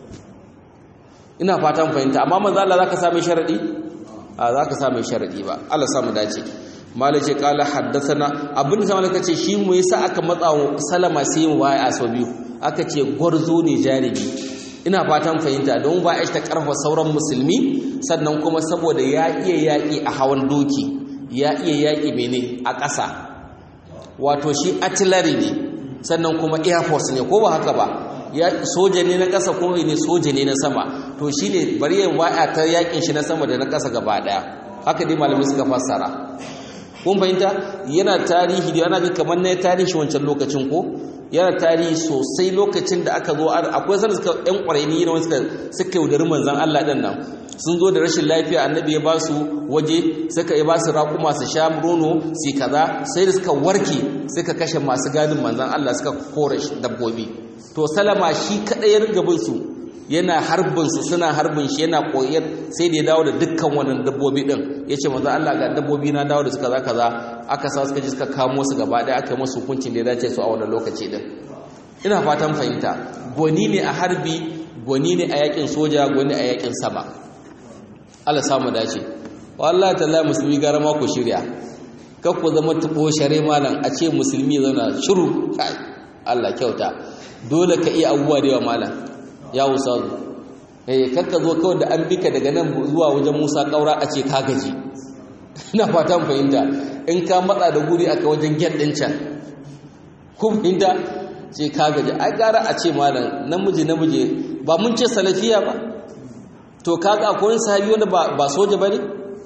ina fatan fahimta amma manzo Allah zaka same sharadi a za ka sa mai sharaɗi ba Allah samu dace malai ce kala haddasana abin da malaka ce shi mu yasa aka matsa wa salama sai mu baya a sau biyu aka ce gwarzo ne jarumi ina fatan fahimta don ba ta karfa sauran musulmi sannan kuma saboda ya iya yaƙi a hawan doki ya iya yaƙi mene a ƙasa wato shi artillery ne sannan kuma air force ne ko ba haka ba ya soja ne na ƙasa ko ne soja ne na sama to shi ne bari yin waya ta yakin shi na sama da na ƙasa gaba ɗaya haka dai malamai suka fassara kun fahimta yana tarihi da yana ga kamar na tarihi wancan lokacin ko yana tarihi sosai lokacin da aka zo akwai sanda suka yan ƙwararri ne suka suka yaudari manzan Allah ɗin nan sun zo da rashin lafiya annabi ya ba su waje suka yi ba su raƙuma su sha rono su kaza sai da suka warke suka kashe masu gadin manzan Allah suka kore dabbobi to salama shi kaɗai ya riga bin su yana harbin su suna harbin shi yana koyar sai da ya dawo da dukkan wannan dabbobi din yace manzo Allah ga dabbobi na dawo da suka za kaza aka sa suka ji suka kamo su gaba ɗaya aka yi musu hukuncin da ya dace su a wannan lokaci din ina fatan fahimta gwani ne a harbi gwani ne a yakin soja gwani a yakin sama Allah samu dace wallahi tallahi musulmi gara ma ku shirya kar ku zama tubo share malam a ce musulmi zauna shiru kai Allah kyauta dole ka iya abubuwa da yawa malam ya usazu eh kakka zo kawai da an bika daga nan zuwa wajen Musa kaura a ce ka gaji ina fatan fahimta in ka matsa da guri aka wajen get din can ku fahimta ce ka gaji ai gara a ce malam namiji namiji ba mun ce salafiya ba to kaga akwai wani sahabi wanda ba ba soja bane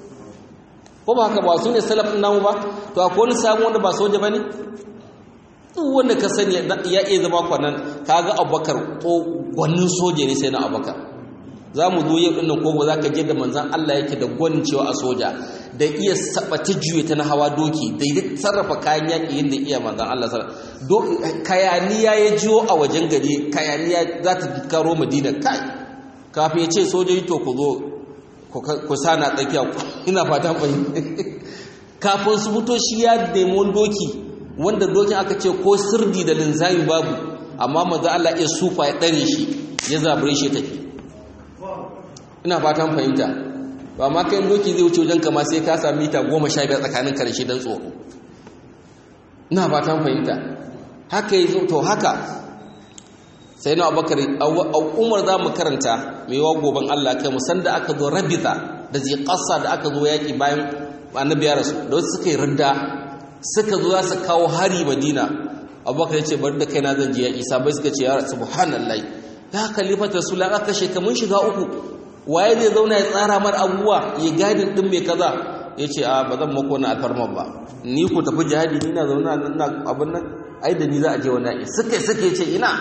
ko ba haka ba su ne salafin namu ba to akwai wani sahabi wanda ba soja bane duk wanda ka sani ya iya zama kwanan kaga abubakar ko gwanin soja ne sai na abubakar za mu zo yau ɗinnan kogo za ka je da manzan Allah yake da gwanin cewa a soja da iya sabata juye ta na hawa doki da ya sarrafa kayan yaƙi yadda iya manzan Allah kayaniya ya jiyo a wajen gari kayaniya za ta karo madina kai kafin ya ce sojoji to ku zo ku sana tsakiya ina fatan fahimta kafin su fito shi ya nemi doki wanda dokin aka ce ko sirdi da linzami babu amma manzo Allah ya sufa ya dare shi ya zabure shi tafi ina fatan fahimta ba ma kai doki zai wuce wajen kama sai ka sami mita 15 tsakanin karshe dan tsoro ina fatan fahimta haka yi to haka sai na abubakar umar za mu karanta mai yawa goben Allah kai musan da aka zo rabita da zai kasa da aka zo yaƙi bayan annabi ya rasu da wasu suka yi ridda suka zo za su kawo hari madina abubakar ya ce bari da kaina zan je yaƙi sabai suka ce ya subhanallahi ya khalifat rasul aka kashe ka mun shiga uku waye zai zauna ya tsara mar abubuwa ya gadin din mai kaza ya ce a ba zan mako na alfarman ba ni ku tafi jihadi ni na zauna na abin nan ai da ni za a je wani yaƙi suka suka ce ina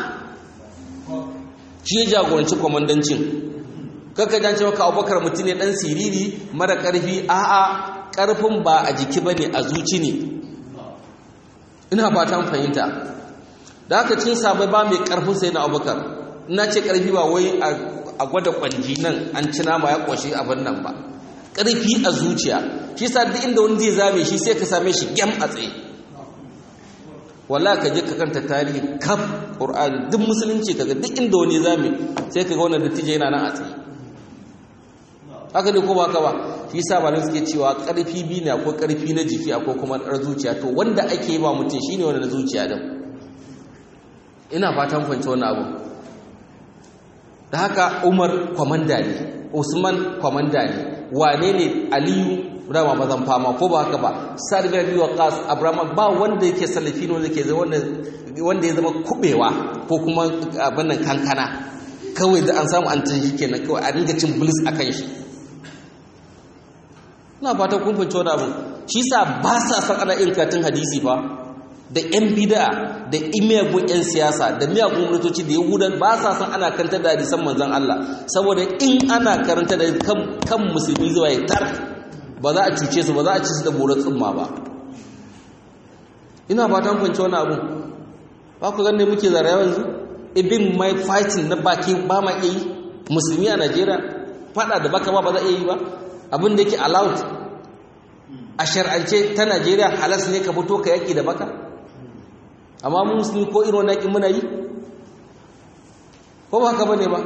shi ya jagoranci kwamandancin kaka jance maka abubakar mutum ne dan siriri mara karfi a'a karfin ba a jiki bane a zuci ne ina fatan fahimta da haka cin sabai ba mai karfin sai na abubakar ina ce karfi ba wai a gwada kwanji nan an ci nama ya kwashi abin nan ba karfi a zuciya shi sa duk inda wani zai zame shi sai ka same shi gyam a tsaye wallahi ka je ka kanta tarihi kaf qur'ani duk musulunci kaga duk inda wani zame sai kaga wannan dattijo yana nan a tsaye haka ne ko ba ka ba shi yasa malamai suke cewa karfi biyu ne akwai karfi na jiki akwai kuma na zuciya to wanda ake yi ba mutum shine wanda na zuciya din ina fatan fahimci wannan abu da haka Umar kwamanda ne Usman kwamanda ne wane ne Aliyu rama mazan fama ko ba haka ba Sa'd bin Abi Waqqas Abraham ba wanda yake salafi ne wanda yake wanda wanda ya zama kubewa ko kuma abin nan kankana kawai da an samu an tashi kenan kawai a ringa cin bilis akan shi ina fata kun fahimci wani abu shi sa ba sa san ana irin katin hadisi fa da yan bid'a da imiyagun yan siyasa da miyagun gwamnatoci da yahudan ba sa san ana karanta da hadisan manzon Allah saboda in ana karanta da kan musulmi zuwa ya tar ba za a cuce su ba za a ci su da borar tsumma ba ina fatan fahimci wani abu ba ku ganne muke zara yanzu ibin mai fighting na baki ba ma iya yi musulmi a Najeriya fada da baka ba ba za a iya yi ba abin da yake allowed a shar'ance ta Najeriya halas ne ka fito ka yaki da baka amma mu musulmi ko irin wannan yakin muna yi ko ba haka bane ba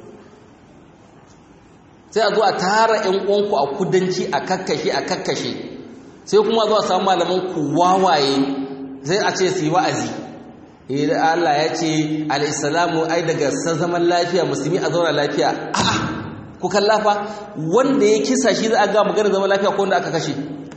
sai a zo a tara ƴan uwanku a kudanci a kakkashe a kakkashe sai kuma zo a samu malaman ku wawaye sai a ce su yi wa'azi eh Allah ya ce al-islamu ai daga zaman lafiya musulmi a zauna lafiya a'a ku kallafa wanda ya kisa shi za a ga magana zama lafiya ko wanda aka kashe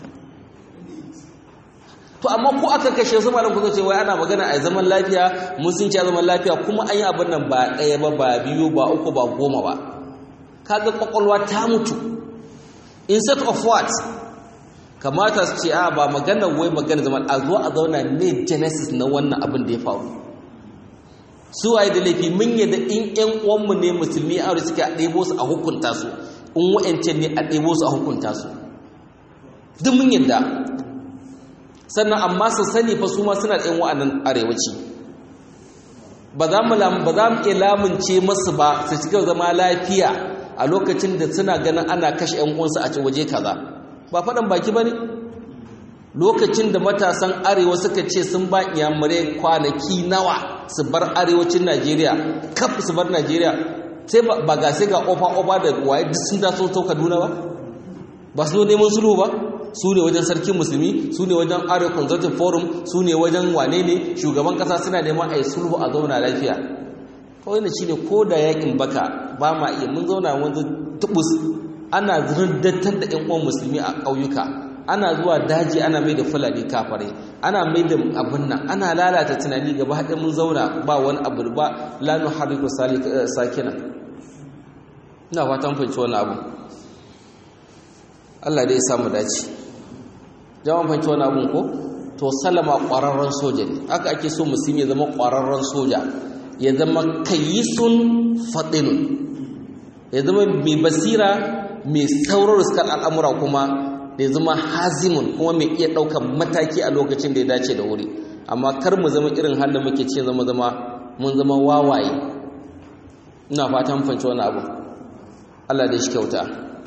to amma ko aka kashe su malam ku ce wai ana magana a zaman lafiya mun sun ce zaman lafiya kuma an yi abin nan ba ɗaya ba ba biyu ba uku ba goma ba kaga kwakwalwa ta mutu instead of what kamata su ce a ba magana wai magana zama a zo a zauna ne genesis na wannan abin da ya faru su waye da laifi mun yadda in ƴan uwanmu ne musulmi aure suke a ɗebo su a hukunta su in wa'ancan ne a ɗebo su a hukunta su duk mun yadda sannan amma su sani fa su ma suna ɗan wa'annan arewaci ba za mu ba za mu iya lamunce masu ba su cika zama lafiya a lokacin da suna ganin ana kashe ƴan uwansu a waje kaza ba faɗan baki ba ne lokacin da matasan arewa suka ce sun ba iyamurai kwanaki nawa su bar arewacin najeriya kaf su bar najeriya sai ba ga sai ga ofa-ofa da waye duk sun taso sau kaduna ba ba su neman sulhu ba su ne wajen sarkin musulmi su ne wajen arewa consulting forum su ne wajen wane ne shugaban kasa suna neman a yi sulhu a zauna lafiya kawai da shi ne ko da yakin baka ba ma iya mun zauna wanzu tubus ana zirdatar da yan uwan musulmi a ƙauyuka ana zuwa daji ana mai da fulani kafare ana mai da abin nan ana lalata tunani gaba haɗe mun zauna ba wani abu ba lanu hariku sakina ina fatan fahimci wani abu Allah dai ya samu dace jama'a fahimci wani abun ko to salama ƙwararren soja ne haka ake so musulmi ya zama ƙwararren soja ya zama kayisun faɗinun ya zama mai basira mai saurar suka al'amura kuma da ya zama hazimun kuma mai iya ɗaukar mataki a lokacin da ya dace da wuri amma kar mu zama irin halin muke ce zama zama mun zama wawaye ina fatan fanci wani abu Allah da shi kyauta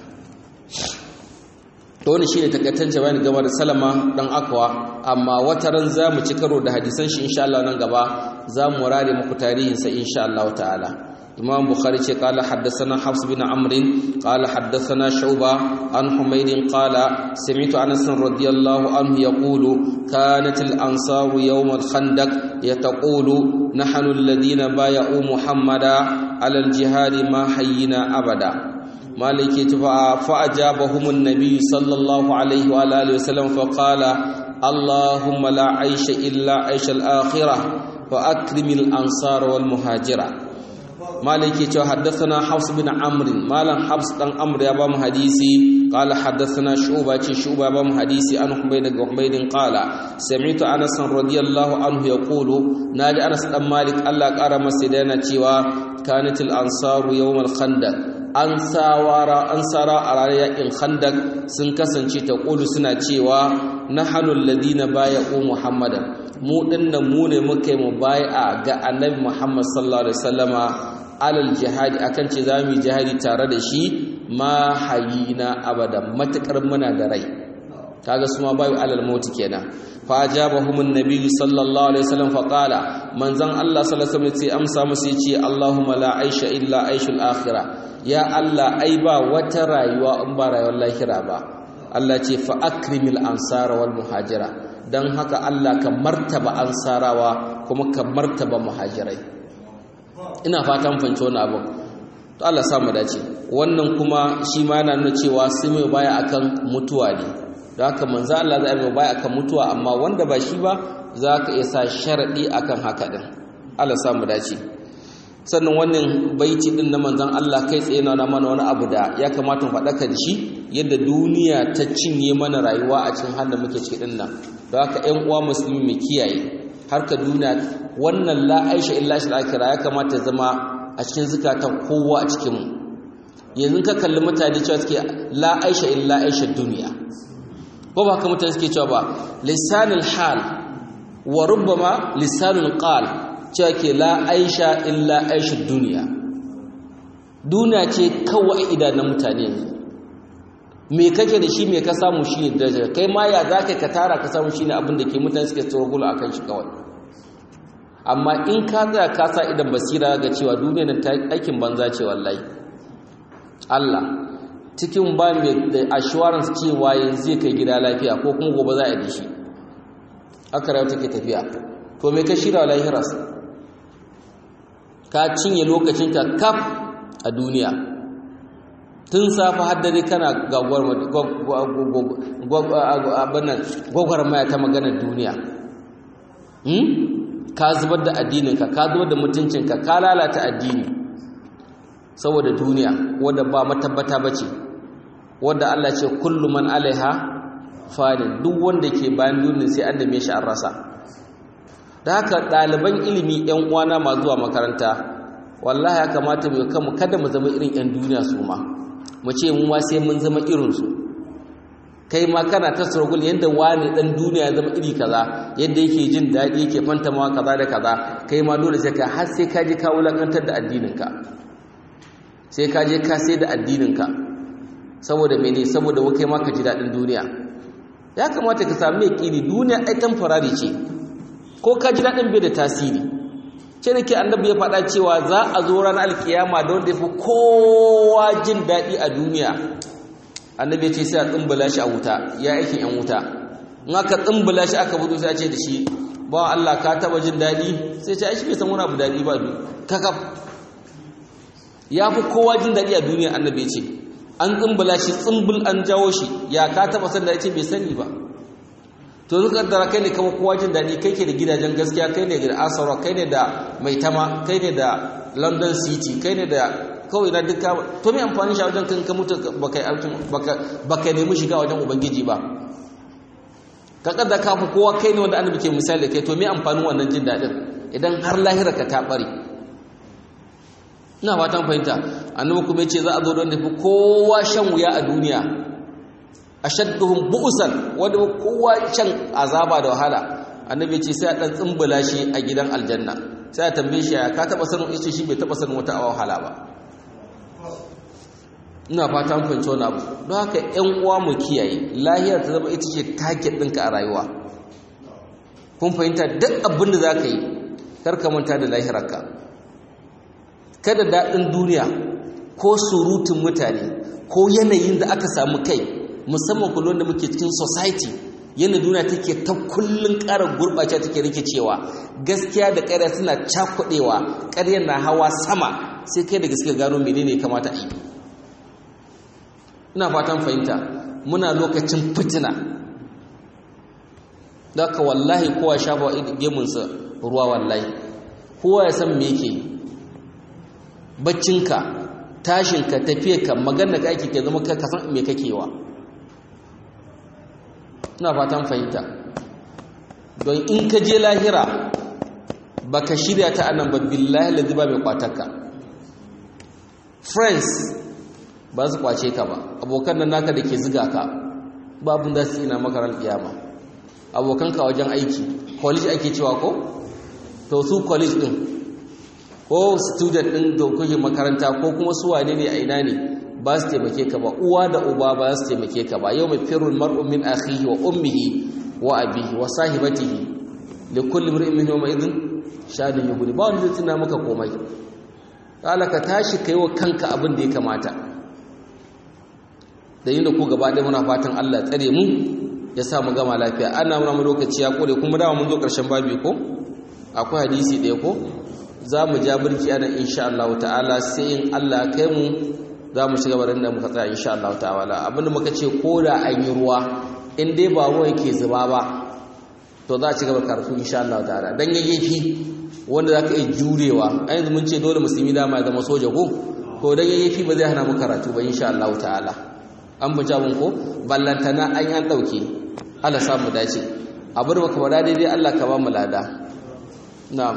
to wani shine takaitan bayani game da Salama dan Akwa amma wata ran zamu ci karo da hadisan shi insha Allah nan gaba zamu rare muku tarihin sa insha Allah ta'ala Imam Bukhari ce qala haddathana Hafs bin Amr qala haddathana Shu'ba an Humayd qala sami'tu Anas radiyallahu anhu yaqulu kanat al-ansar yawm al-khandaq yataqulu nahnu alladhina bay'u Muhammada ala al-jihad ma hayyina abada maliki tufa fa'ajabahum an-nabiy sallallahu alaihi wa alihi wasallam fa qala allahumma la aisha illa aisha al-akhirah wa akrimil ansar wal muhajira maliki cewa haddathana hafs bin amr malam hafs dan amr ya ba mu hadisi qala haddathana shuba ce shuba ba mu hadisi an humayd daga humayd qala sami'tu anas radiyallahu anhu yaqulu naji anas dan malik Allah kara masa da yana cewa kanatil ansaru yawm al-khandaq an sawara an sara a ranar yakin khandak sun kasance ta ƙulu suna cewa na hannun ladina baya o muhammadan mu dinnan mu ne muka yi mu baya ga annabi muhammad sallallahu alaihi wasallama alal jihadi akan ce za mu yi jihadi tare da shi ma hayina abada matukar muna da rai kaga su ma bayu alal mauti kenan fa ajabahum an-nabi sallallahu alaihi wasallam fa qala manzon Allah sallallahu alaihi wasallam sai amsa musu yace Allahumma la aisha illa aishul akhirah ya Allah ai ba wata rayuwa in ba rayuwar lahira ba Allah ce fa akrimil ansara wal muhajira dan haka Allah ka martaba ansarawa kuma ka martaba muhajirai ina fatan fahimci wannan abu to Allah sa mu dace wannan kuma shi ma yana nuna cewa sai mai baya akan mutuwa ne don haka manzo Allah zai mai baya akan mutuwa amma wanda ba shi ba za ka iya sa sharadi akan haka din Allah sa mu dace sannan wannan baiti din na manzon Allah kai tsaye na mana wani abu da ya kamata mu faɗaka da shi yadda duniya ta cinye mana rayuwa a cikin halin muke ciki din nan don haka ƴan uwa musulmi mu kiyaye harka duniya wannan la aisha illa shi akira ya kamata zama a cikin zukatan kowa a cikin mu yanzu ka kalli mutane cewa suke la aisha illa aisha duniya ko ba haka mutane suke cewa ba lisanul hal wa rubbama lisanul qal cewa ke la aisha illa aisha duniya duniya ce kawai idanun mutane me kake da shi me ka samu shi ne daraja kai ma ya za ka tara ka samu shi ne abin da ke mutane suke tsoro a kan shi kawai amma in ka tsaya ka sa idan basira ga cewa duniya nan ta aikin banza ce wallahi Allah cikin ba mai da assurance cewa yanzu zai kai gida lafiya ko kuma gobe za a yi shi aka rayu take tafiya to me ka shirya lahiras ka cinye lokacinka kaf a duniya tun safa haddare kana gwagwarmaya ta maganar duniya ka zubar da addininka ka zubar da mutuncinka ka lalata addini saboda duniya wadda ba matabbata ba ce wadda Allah ce kullu man alaiha fanin duk wanda ke bayan duniya sai an dame shi an rasa da haka ɗaliban ilimi ‘yan uwana ma zuwa makaranta wallahi ya kamata mu kanmu kada mu zama irin ‘yan duniya su ma mu ce mu ma sai mun zama irinsu kai ma kana ta struggle yadda wani ɗan duniya ya zama iri kaza yadda yake jin daɗi yake fantamawa kaza da kaza kai ma dole sai ka har sai ka je ka wulakantar da addininka sai ka je ka sai da addininka saboda mene saboda kai ma ka ji daɗin duniya ya kamata ka sami yaƙini duniya ai tamfarari ce ko ka ji daɗin bai da tasiri ce da ke annabi ya faɗa cewa za a zo ranar alkiyama da wanda ya fi kowa jin daɗi a duniya annabi ya ce sai a tsumbula shi a wuta ya aikin yan wuta in aka tsumbula shi aka budu sai a ce da shi ba Allah ka taɓa jin daɗi sai ce aishi bai san wani abu daɗi ba kakaf ya fi kowa jin daɗi a duniya annabi ya ce an tsumbula shi tsumbul an jawo shi ya ka taɓa san da ya ce bai sani ba to zuka kaddara kai ne kama kowa jin daɗi kai ke da gidajen gaskiya kai ne da asara kai ne da maitama kai ne da london city kai ne da kawai na duka to mai amfani shi a wajen kan ka mutu baka nemi shiga wajen ubangiji ba ka kaddara ka fi kowa kai ne wanda annabi ke misali kai to mai amfanin wannan jin daɗin idan har lahira ka ta ɓare ina fatan fahimta annabi kuma ya ce za a zo don da fi kowa shan wuya a duniya ashadduhum bu'san wanda kowa can azaba da wahala annabi ce sai a dan tsumbula shi a gidan aljanna sai a tambaye shi ka taba sanin yace shi bai taba sanin wata wahala ba ina fata mun fahimci wannan abu don haka ƴan uwa mu kiyaye lahiyar ta zama ita ce target ɗinka a rayuwa kun fahimta duk abin da zaka yi kar ka manta da lahirarka kada daɗin duniya ko surutun mutane ko yanayin da aka samu kai musamman kullum da muke cikin society yana duniya take ta kullun ƙara gurɓace take rikicewa gaskiya da ƙarya suna cakuɗewa ƙaryar na hawa sama sai kai da gaskiya gano menene kamata a yi ina fatan fahimta muna lokacin fitina da ka wallahi kowa shafa gemunsa ruwa wallahi kowa ya san me yake baccinka tashinka tafiyarka magana ka ake ke zama ka san me kakewa ina fatan fahimta don in ka je lahira baka shirya ta anan ba billahi ladhi ba mai kwatarka friends ba su kwace ka ba abokan nan naka da ke ziga ka babu da su ina makarar kiyama abokan ka wajen aiki college ake cewa ko to su college din ko student din da kuke makaranta ko kuma su wane ne a ina ne ba su taimake ka ba uwa da uba ba su taimake ka ba yau mai firul mar'u min akhihi wa ummihi wa abihi wa sahibatihi li kulli mar'in minhum yawma idhin shadin yughni ba wanda zai tuna maka komai kala ka tashi kai wa kanka abin da ya kamata da yin da ku gaba ɗaya muna fatan Allah tsare mu ya sa mu gama lafiya ana muna mu lokaci ya kore kuma dawa mun zo ƙarshen babi ko akwai hadisi ɗaya ko za mu ja birki ana insha Allah ta'ala sai in Allah kai mu za mu shiga barin da muka tsaya insha Allah ta'ala abinda muka ce ko da an yi ruwa in dai ba ruwa yake zuba ba to za a ci gaba karatu insha Allah ta'ala dan yayyafi wanda za ka iya jurewa a yanzu mun ce dole musulmi dama ya zama soja ko to dan yayyafi ba zai hana mu karatu ba insha Allah ta'ala an buja mun ko ballantana an yan dauke Allah samu dace abin da muka fara daidai Allah ka ba mu lada na'am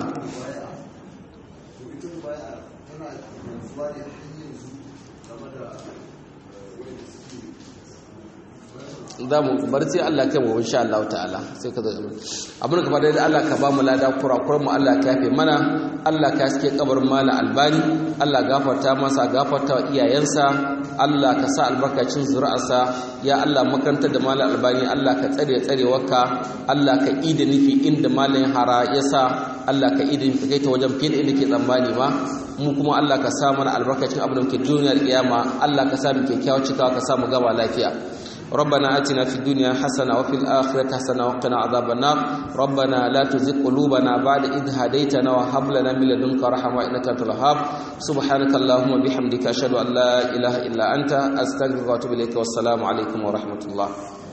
za mu bar sai Allah kai mu insha Allah ta'ala sai ka zo abin ka fara da Allah ka ba mu lada kurakuran mu Allah ka yafe mana Allah ka haske kabarin mala albani Allah gafarta masa gafarta wa iyayensa Allah ka sa albarkacin zuri'arsa ya Allah makarantar da mala albani Allah ka tsare tsarewarka Allah ka ida nufi inda malayin hara ya sa Allah ka ida nufi kai ta wajen fiye da inda ke tsammani ma mu kuma Allah ka sa mana albarkacin abin da muke duniyar kiyama Allah ka sa mu kyakkyawar cikawa ka sa mu gaba lafiya ربنا آتنا في الدنيا حسنة وفي الآخرة حسنة وقنا عذاب النار ربنا لا تزغ قلوبنا بعد إذ هديتنا وهب لنا من لدنك رحمة إنك أنت الوهاب سبحانك اللهم وبحمدك أشهد أن لا إله إلا أنت أستغفرك وأتوب إليك والسلام عليكم ورحمة الله